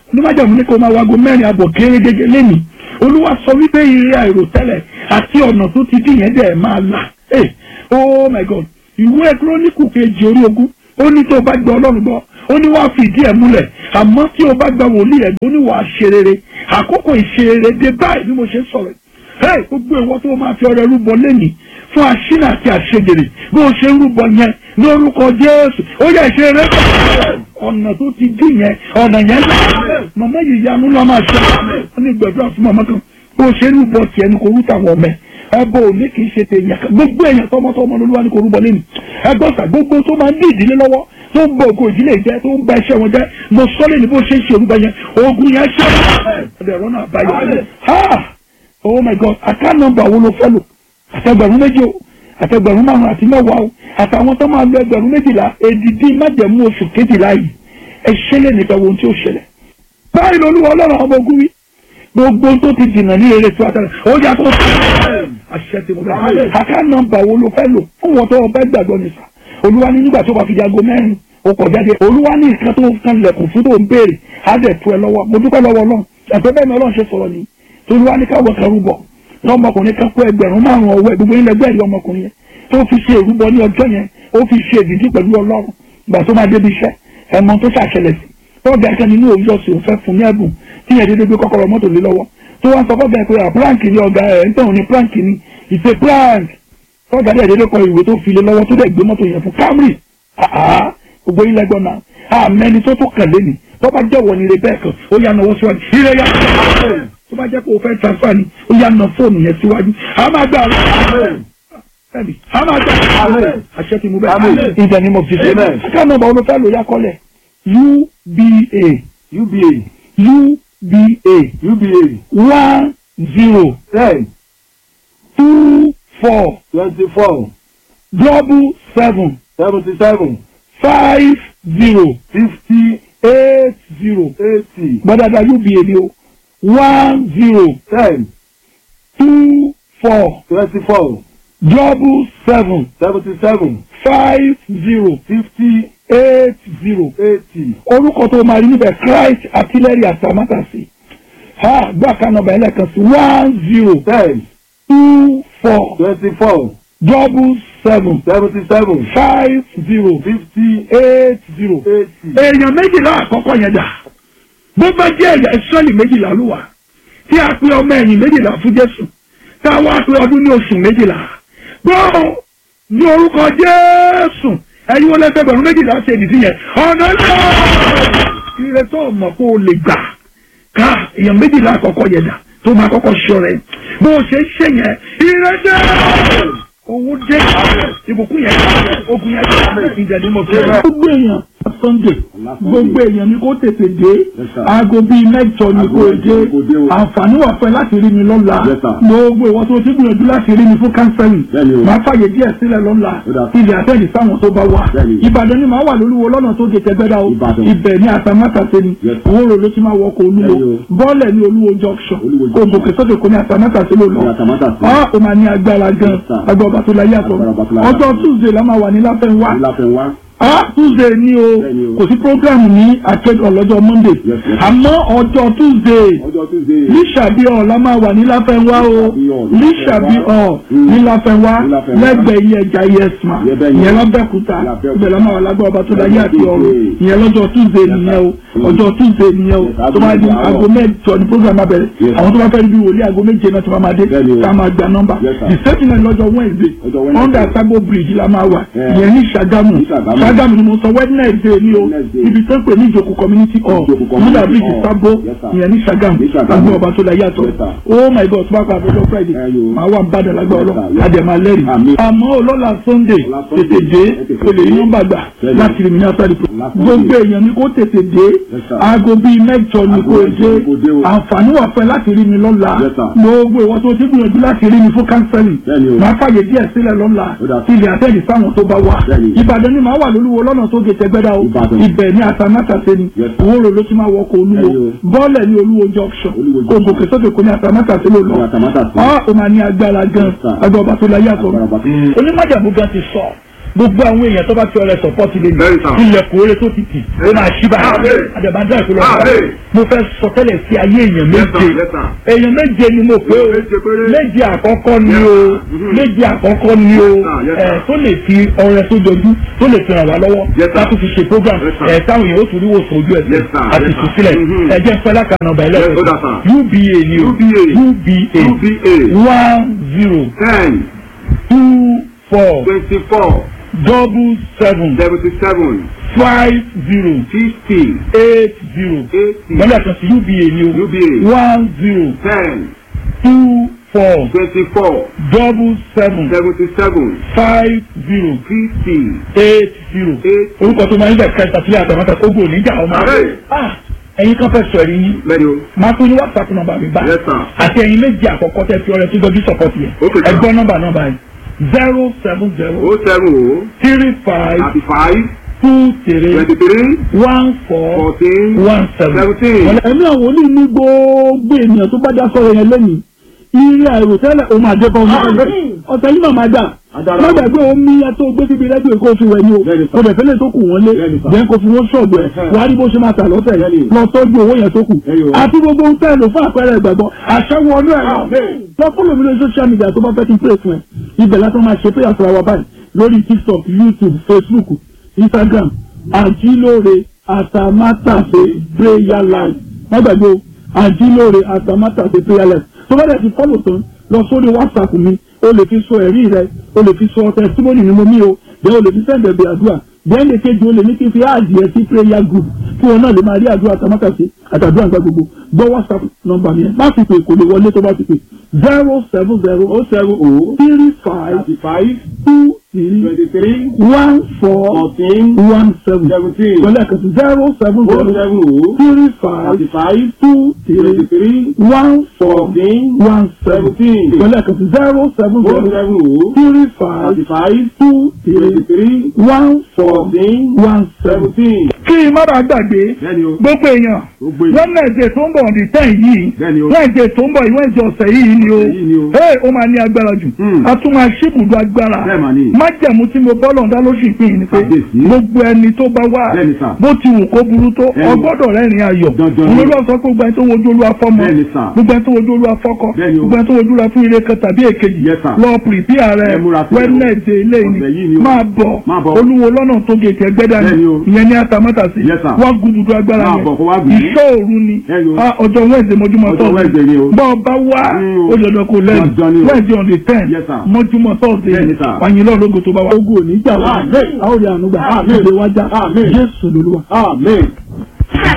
Speaker 1: onímájàmú ní kó máa wago mẹ́rin àbọ̀ kéré gẹ́gẹ́ lẹ́nìí olúwa sọ wípé ire àìròtẹ́lẹ̀ àti ọ̀nà tó ti dín yẹn dẹ̀ máa là Hey, oh my god ìwé kírónìkù kejì orí ogún ó ní tó o bá gba ọlọ́run gbọ́ ó ní wàá fi ìdí ẹ̀ múlẹ̀ àmọ́ tí o bá gba wòlíì ẹ̀ ó ní wàá ṣe rere àkókò ìṣerere dé báyìí bí mo ṣe ń sọ̀rọ̀ hey gbogbo ìwọ tó máa fi ọrẹ rúbọ lẹ́nìí fún àṣínà àti àṣegèrè bí o ṣe rúbọ yẹn lórúkọ jésù ó yẹ ṣe rẹ ọ̀nà tó ti dín yẹn ọ̀nà yẹn lọ màmá yìí yanu lọ́ máa ṣe wọ́n ní gbẹ̀dúrà fún màmá kan bó o ṣe rúbọ tiẹ̀ ní kò rú tàwọn ọmọ ẹ̀ ẹbọ òní kì í ṣe tèèyàn kan gbogbo èèyàn tọmọtọmọ lolúwa ní kò rúbọ lẹ́nu ẹgbọ́sà gbogbo tó máa ń dí ìdílé lọ́wọ́ tó ń bọ ògo ìdílé jẹ tó ń ba iṣẹ́ wọn jẹ mo sọ lé ní bó ṣe ń ṣe orúbọ yẹn ogun yẹn ṣe ọdẹ ẹ̀rọ náà báyọ ha oh my god àká nọ́mbà wo ló fẹ́ lò àtẹgbẹ̀rún méjì o àtẹgbẹ̀rún márùn àti mẹ́wàá o àtàwọn tó máa lo ẹgbẹ̀rún méjìlá èdìdí májẹ̀mú oṣù kejìlá yìí ẹ ṣẹlẹ̀ nípa ohun tí ó ṣẹlẹ̀ báyìí lolúwa ọlọ́run ọmọ ogun wí gbogbo tó ti dìnnà ní eré tí wàá tẹ̀lé ó yà tó àṣẹ tí mo bẹ àká nọ́mbà wo ló fẹ́ lò fún wọn tó ọbẹ gbàgbọ́ ní sà olúwa ní nígbà tó bá fi di aago mẹ́rin o kọ̀ jáde olúwa ní nǹkan tó kan lẹ̀kùn fún tó ń béèrè á dẹ̀ tu ẹ lọ́wọ́ mo dúpẹ́ lọ́wọ́ ọlọ́run ẹ̀fẹ́ bẹ́ẹ̀ ni ọlọ́run ṣe sọ̀rọ̀ ni olúwa ní káwọ́ kan rúbọ lọ́mọkùnrin kan kó ẹgbẹ̀rún márùn-ún ọwọ́ ẹ̀ gbogbo ilẹ̀ gbẹ̀rì ọmọkùnrin yẹn tó fi ṣe ìrúbọ ní ọjọ́ yẹn ó fi ṣe ìdíjí pẹ̀lú ọlọ́run gbà tó máa débi iṣẹ́ ẹ̀mọ tó ṣàṣẹlẹ̀ sí tọ́jà kan nínú òwúrọ̀ sí òun fẹ́ fún ní ẹ̀bùn tí yẹn dédé gbé kọ́kọ́rọ́ mọ́tò lé lọ́wọ́ tó wá sọ fọ́gà pé à prank ni ọ̀gá ẹ̀ ń tẹ̀wọ̀n ní prank ni ìṣe prank tọ́jà dẹ̀ dédé kọ ìwé tó fi lé lọ́wọ́ tó dẹ̀ gbé mọ́tò yẹn fún Camry àá gbogbo ilẹ̀ gbọ́n náà àmẹ́ni tó tó kàn lé ni tó bá jẹ́wọ́ ni rẹ bẹ́ẹ̀ kan ó yà náwó síwájú ire yà tó bá jẹ́ pé o fẹ́ transfer ni ó yà ná fóònù yẹn síwájú a máa gbà bẹ́ẹ̀ni a máa gbà àṣẹ ti mú bẹ́ẹ̀ in the name of Jesus ká nọ́mbà olùfẹ́ lò yá kọ́lẹ̀ UBA
Speaker 2: UBA
Speaker 1: UBA
Speaker 2: UBA
Speaker 1: one zero
Speaker 2: ten
Speaker 1: two four
Speaker 2: twenty four
Speaker 1: double seven
Speaker 2: seventy seven
Speaker 1: five zero
Speaker 2: fifty
Speaker 1: eight zero
Speaker 2: eighty
Speaker 1: gbadada UBA ni o one zero
Speaker 2: ten
Speaker 1: two four
Speaker 2: twenty four
Speaker 1: double seven
Speaker 2: seventy seven
Speaker 1: five zero
Speaker 2: fifty
Speaker 1: eight zero
Speaker 2: eighty
Speaker 1: orúkọ tó máa rí níbẹ̀ Christ artillery atamátàsí ha gbàkan nọ́mbà ẹlẹ́kan sí one zero
Speaker 2: ten
Speaker 1: two four
Speaker 2: twenty four
Speaker 1: double seven
Speaker 2: seventy seven
Speaker 1: five zero
Speaker 2: fifty
Speaker 1: eight zero.
Speaker 2: eighty
Speaker 1: èèyàn méjìlá àkọ́kọ́ yẹn dà bó bá jẹ́ ẹ̀yà ìsọ́ọ̀lì méjìlá ló wà tí a pe ọmọ ẹ̀yìn méjìlá fún Jésù tá a wá pe ọdún ní oṣù méjìlá gbọ́ ní orúkọ Jésù ẹ̀yin wọlé ẹgbẹ̀rún méjìlá ṣe ìdí yẹn ọ̀nà náà ire tó mọ̀ kó o lè gbà ká èèyàn méjìlá àkọ́kọ́ yẹn dà tó máa kọ́kọ́ ṣọ rẹ̀ bó o ṣe ṣe yẹn ire dé owó dé ìbùkún yẹn ogun yẹn ìjẹ̀dí mo fẹ́. gbogbo èèyàn Sunday gbogbo èèyàn ni kó tètè dé aago bíi mẹ́jọ ni kó dé àǹfààní wà fún ẹ láti rí mi lọ́la gbogbo ìwọ tó ti gbìyànjú láti rí mi fún kánsẹ́lì máa fàyè díẹ̀ sílẹ̀ lọ́la ilẹ̀ àtẹ̀lì sáwọn tó bá wà Ìbàdàn ni màá wà lólúwo lọ́nà tó di tẹ́gbẹ́dá o ibẹ̀ ní àtàmátàsé ni owó rò ló ti máa wọkọ̀ olúwo bọ́ọ̀lẹ̀ ní olúwo junction kò gòkè sókè kò ní àtàmátàsé ló lọ ọ́ ò máa ní agbára gan agbá ọba tó láyé àtọ̀ ọjọ́ Tuesday la máa wà ní láfẹ́ńwá ah tuesday ni o kò sí program ní akẹ́kọ̀ọ́ lọ́jọ́ monday àmọ́ ọjọ́ tuesday lísàbí ọ̀ la máa wà ní láfẹ́nwá o lísàbí ọ̀ ní láfẹ́nwá lẹ́gbẹ̀ẹ́ iye ẹja yẹsùn ìyẹn lọ́bẹ̀kúta ibẹ̀ la máa wà lágbẹ́ ọba tó dáyé àti ọ̀run ìyẹn lọ́jọ́ tuesday nìyẹn o ọjọ́ tuesday nìyẹn o tó máa di aago mẹ́jọ ní program abẹ́rẹ́ àwọn tó bá fẹ́ bí wòlíì aago méje náà tó máa dé ká máa gba nọ́mbà the same thing lọ́jọ́ wednesday under sabo bridge la máa wà ìyẹn ní Ṣàgámù Ṣàgámù ni mo sọ Wednesday ni o ibi tó ń pè ní ìjòkó community hall nígbà bíi ìsábó ìyẹn ní Ṣàgámù lágbó ọba tó la yàtọ̀ oh my god tó bá pa àbẹ̀jọ Friday màá wà ń bàdàn lágbó ọlọ́ àdèmà lẹ́rìí àmọ́ ọlọ́la Sunday tètè dé o lè ní nọ́mbà gbà láti rí mi ní asáré pro gbogbo èèyàn ni kó tètè dé aago bíi mẹ́jọ ni kó dé àǹfààní wà fẹ́ láti rí mi lọ́la gbogbo ìwọ tó ti gbìyànjú láti rí mi fún kánsẹ́lì máa fàyè díẹ̀ sílẹ̀ lọ́la ilẹ̀ àtẹ̀lì sáwọn tó bá wà Ìbàdàn ni màá wà lólúwo lọ́nà tó gé tẹgbẹ́dá o ibẹ̀ ní àtàmátàsé ni òwúrò ló ti máa wọkọ̀ olúwo bọ́ọ̀lẹ̀ ní olúwo junction kò gòkè sókè kò ní àtàmátàsé ló lọ ọ́ ò máa ní agbára gan agbá ọba tó láyé àtọ̀ onímọ̀jàmú gan ti sọ gbogbo àwọn èèyàn tó bá fi ọrẹ sọpọ́tì lé
Speaker 2: Bẹ́ẹ̀ni sà.
Speaker 1: mi ilẹ̀kùn oore tó ti tì ó máa ṣí báyìí
Speaker 2: Àmín.
Speaker 1: àdàbàdà ìpínlẹ̀ ọ̀gá
Speaker 2: Àmín.
Speaker 1: mo fẹ́ sọ tẹ́lẹ̀ sí ayé èèyàn
Speaker 2: Yes, sir.
Speaker 1: méje
Speaker 2: Yes, sir.
Speaker 1: èèyàn méje ni mo pé o
Speaker 2: Méje péré.
Speaker 1: méje àkọ́kọ́ ni
Speaker 2: Yes,
Speaker 1: o
Speaker 2: sir. Mhm.
Speaker 1: méje àkọ́kọ́ ni o
Speaker 2: Yes, sir. Yes, sir.
Speaker 1: ẹ̀ tó lè fi ọrẹ tó dojú tó lè fi ràn wá lọ́wọ́
Speaker 2: Yes, sir.
Speaker 1: láti fi ṣe program
Speaker 2: Yes, sir.
Speaker 1: ẹ̀ táwọn èèyàn ó tún rí wòsàn ojú ẹ̀sìn
Speaker 2: Yes, sir.
Speaker 1: àti
Speaker 2: Yes, sir.
Speaker 1: ìtúsílẹ̀
Speaker 2: Mhm.
Speaker 1: ẹ jẹ́ fẹ́lá kan nọ́mbà
Speaker 2: Yes,
Speaker 1: ẹlẹ́sìn
Speaker 2: ó dà, sir.
Speaker 1: UBA ni o
Speaker 2: UBA.
Speaker 1: UBA
Speaker 2: UBA.
Speaker 1: one zero
Speaker 2: ten
Speaker 1: two four
Speaker 2: twenty-four
Speaker 1: double seven
Speaker 2: seventy-seven
Speaker 1: five zero
Speaker 2: fifty
Speaker 1: eight zero
Speaker 2: eighty
Speaker 1: lọ́dà kan sí UBA ni o
Speaker 2: UBA.
Speaker 1: one zero
Speaker 2: ten
Speaker 1: two four
Speaker 2: twenty-four
Speaker 1: double seven
Speaker 2: seventy-seven
Speaker 1: five zero
Speaker 2: fifty
Speaker 1: eight zero
Speaker 2: eight
Speaker 1: orúkọ tó máa ń bẹ̀ kẹta sílẹ̀ àtàmọ́tà kógbó oníjà ọmọ
Speaker 2: Àmín.
Speaker 1: Ah, ẹ̀yin kan fẹ́ sọ ẹ̀rí yín
Speaker 2: bẹ́ẹ̀ni o
Speaker 1: máa pín ní whatsapp nọ́mbà mi bá
Speaker 2: Yes, sir.
Speaker 1: àti ẹ̀yin méjì àkọ́kọ́ tẹ́ fi ọrẹ tó dojú sọ̀pọ̀tì yẹn
Speaker 2: Okay, sir.
Speaker 1: ẹgbọ́n nọ́mbà nọ́mbà yìí zero seven zero
Speaker 2: o seven o
Speaker 1: three five
Speaker 2: thirty-five
Speaker 1: two three
Speaker 2: twenty-three
Speaker 1: one four
Speaker 2: fourteen
Speaker 1: one seven.
Speaker 2: seventeen.
Speaker 1: ẹ̀mí àwọn olú ní gbogbo ènìyàn tó bá dá sọ̀rọ̀ yẹn lẹ́yìn ire àìròtẹ́lẹ̀ ó máa jẹ́ kan fún ọ̀sẹ̀ yìí náà máa dà
Speaker 2: Adára.
Speaker 1: má gbàgbé omi yẹn tó gbé síbi rẹ́díò kó fi wẹ̀ ni o
Speaker 2: Bẹ́ẹ̀ni sà.
Speaker 1: kò dẹ̀ fẹ́lẹ̀ tó kù wọ́n lé
Speaker 2: Bẹ́ẹ̀ni sà.
Speaker 1: jẹ́ kó fi wọ́n ṣọ̀bù ẹ̀
Speaker 2: Ẹ̀hẹ́.
Speaker 1: wàá rí bó ṣe máa tà lọ́sẹ̀
Speaker 2: Bẹ́ẹ̀ni.
Speaker 1: lọ tọ́jú owó yẹn tó kù
Speaker 2: Bẹ́ẹ̀ni o.
Speaker 1: àti gbogbo ohun tẹ́ ẹ lò fún àpẹẹrẹ ìgbàgbọ́ àṣẹwọ́ ọdún ẹ̀
Speaker 2: Amen.
Speaker 1: lọ fún lómi lórí social media tó bá fẹ́ kí n pè fún ẹ ibẹ̀ látọ̀ máa ṣe prayer fún wa báyìí lórí tiktok youtube facebook instagram àjílóore àtàmátàsé prayer life má gbàgbé o àjílóore àtàmátàsé prayer life tó bá dẹ̀ ti fọ́lò tán lọ sórí whatsapp mi o lè fi sọ ẹ̀rí rẹ o lè fi sọ testimony ni mo mí o bẹ́ẹ̀ o lè fi sẹ́ǹdẹ̀ bí àdúrà bẹ́ẹ̀ lè kejì o lè ní kí n fi áàdì ẹ sí prayer group kí wọn náà lè máa rí àdúrà àtàmátàsé àtàdúrà nígbà gbogbo gbọ́ whatsapp nọ́mbà mi yẹn má fi pè kò lè wọlé tó bá ti pè zero seven zero
Speaker 2: o seven o
Speaker 1: three five
Speaker 2: thirty-five
Speaker 1: two three
Speaker 2: twenty-three
Speaker 1: one four
Speaker 2: fourteen
Speaker 1: one seven
Speaker 2: seventeen.
Speaker 1: pẹ̀lú ẹ̀kan sí zero seven
Speaker 2: o
Speaker 1: zero
Speaker 2: seven o
Speaker 1: three five
Speaker 2: thirty-five
Speaker 1: two three
Speaker 2: twenty-three
Speaker 1: one four
Speaker 2: fourteen
Speaker 1: one seven
Speaker 2: seventeen.
Speaker 1: pẹ̀lú ẹ̀kan sí zero seven
Speaker 2: o
Speaker 1: zero
Speaker 2: seven o
Speaker 1: three five
Speaker 2: thirty-five
Speaker 1: two three
Speaker 2: twenty-three
Speaker 1: one four
Speaker 2: fourteen
Speaker 1: one seven.
Speaker 2: seventeen.
Speaker 1: kí n má bàa gbàgbé
Speaker 2: bẹ́ẹ̀ni o
Speaker 1: gbogbo èèyàn
Speaker 2: gbogbo èèyàn.
Speaker 1: wẹ́nẹ̀dẹ̀ tó ń bọ̀ ní tẹ́ẹ̀ yìí
Speaker 2: Bẹ́ẹ̀ni o.
Speaker 1: wẹ́nẹ̀dẹ̀ tó ń bọ̀ ìwẹ́nẹ̀dẹ̀ ọ̀sẹ̀ yìí ni o
Speaker 2: Ọ̀sẹ̀ yìí ni o.
Speaker 1: ee ó máa ní agbára jù
Speaker 2: Hmm.
Speaker 1: a tún máa ṣíbùdó agbára
Speaker 2: Bẹ́ẹ̀ mà ni.
Speaker 1: májẹ̀mú tí mo bọ́ lọ́ndà ló sì pín in ni pé
Speaker 2: Kábíyèsí.
Speaker 1: gbogbo ẹni tó bá wà
Speaker 2: Bẹ́ẹ̀ni sà.
Speaker 1: bó ti wù kó burú tó
Speaker 2: Bẹ́ẹ̀ni.
Speaker 1: ọgbọ́dọ̀ rẹ́rìn ayọ̀
Speaker 2: Dandan ni.
Speaker 1: olólùwà sọ pé gbogbo ẹni tó wojú olúwa fọ́mọ
Speaker 2: Bẹ́ẹ̀ni sà.
Speaker 1: gbogbo ẹni tó wojú olúwa fọ́kọ
Speaker 2: Bẹ́ẹ̀ni o.
Speaker 1: gbogbo ẹni tó wojú olúwa fún ire kan tàbí èkejì
Speaker 2: Yes, sir.
Speaker 1: lọ pìrìpìà rẹ
Speaker 2: Ẹ múra sílẹ̀ o.
Speaker 1: wẹ́nẹ̀dẹ̀ ilé
Speaker 2: Ọ̀sẹ̀ yìí ni
Speaker 1: ni
Speaker 2: o.
Speaker 1: máa bọ̀
Speaker 2: Máa bọ̀.
Speaker 1: olúwo lọ́nà tó gèkè ẹgbẹ́dá ni
Speaker 2: Bẹ́ẹ̀ni o.
Speaker 1: ìyẹn ní atamátàsí
Speaker 2: Yes, sir.
Speaker 1: wọ́n gbùdùdù agbára
Speaker 2: Máa
Speaker 1: yẹn
Speaker 2: bọ̀ kó wá gbùdù.
Speaker 1: ìṣọ́ òru ni
Speaker 2: Bẹ́ẹ̀ni o.
Speaker 1: Ah, ọjọ́ wẹ́ẹ̀dẹ̀ mọ́júmọ́
Speaker 2: Ọjọ́
Speaker 1: tọ́sí
Speaker 2: Wednesday ni o.
Speaker 1: bọ́ ọba wá
Speaker 2: Mm, o.
Speaker 1: ó dandan kó lẹ́nu
Speaker 2: Dandan ni o.
Speaker 1: wẹ́ẹ̀dẹ̀ on the ten
Speaker 2: Yes, sir.
Speaker 1: mọ́júmọ́ tọ́sí
Speaker 2: Bẹ́ẹ̀ni, sir.
Speaker 1: wàyìn lọ́ọ̀ lógo tó bá wá. ogun ò ní jà wá
Speaker 2: Amen.
Speaker 1: a ó rí àánú gbà
Speaker 2: Amen.
Speaker 1: ìdè wájà
Speaker 2: Amen.
Speaker 1: jésù lolúwa.
Speaker 2: amen.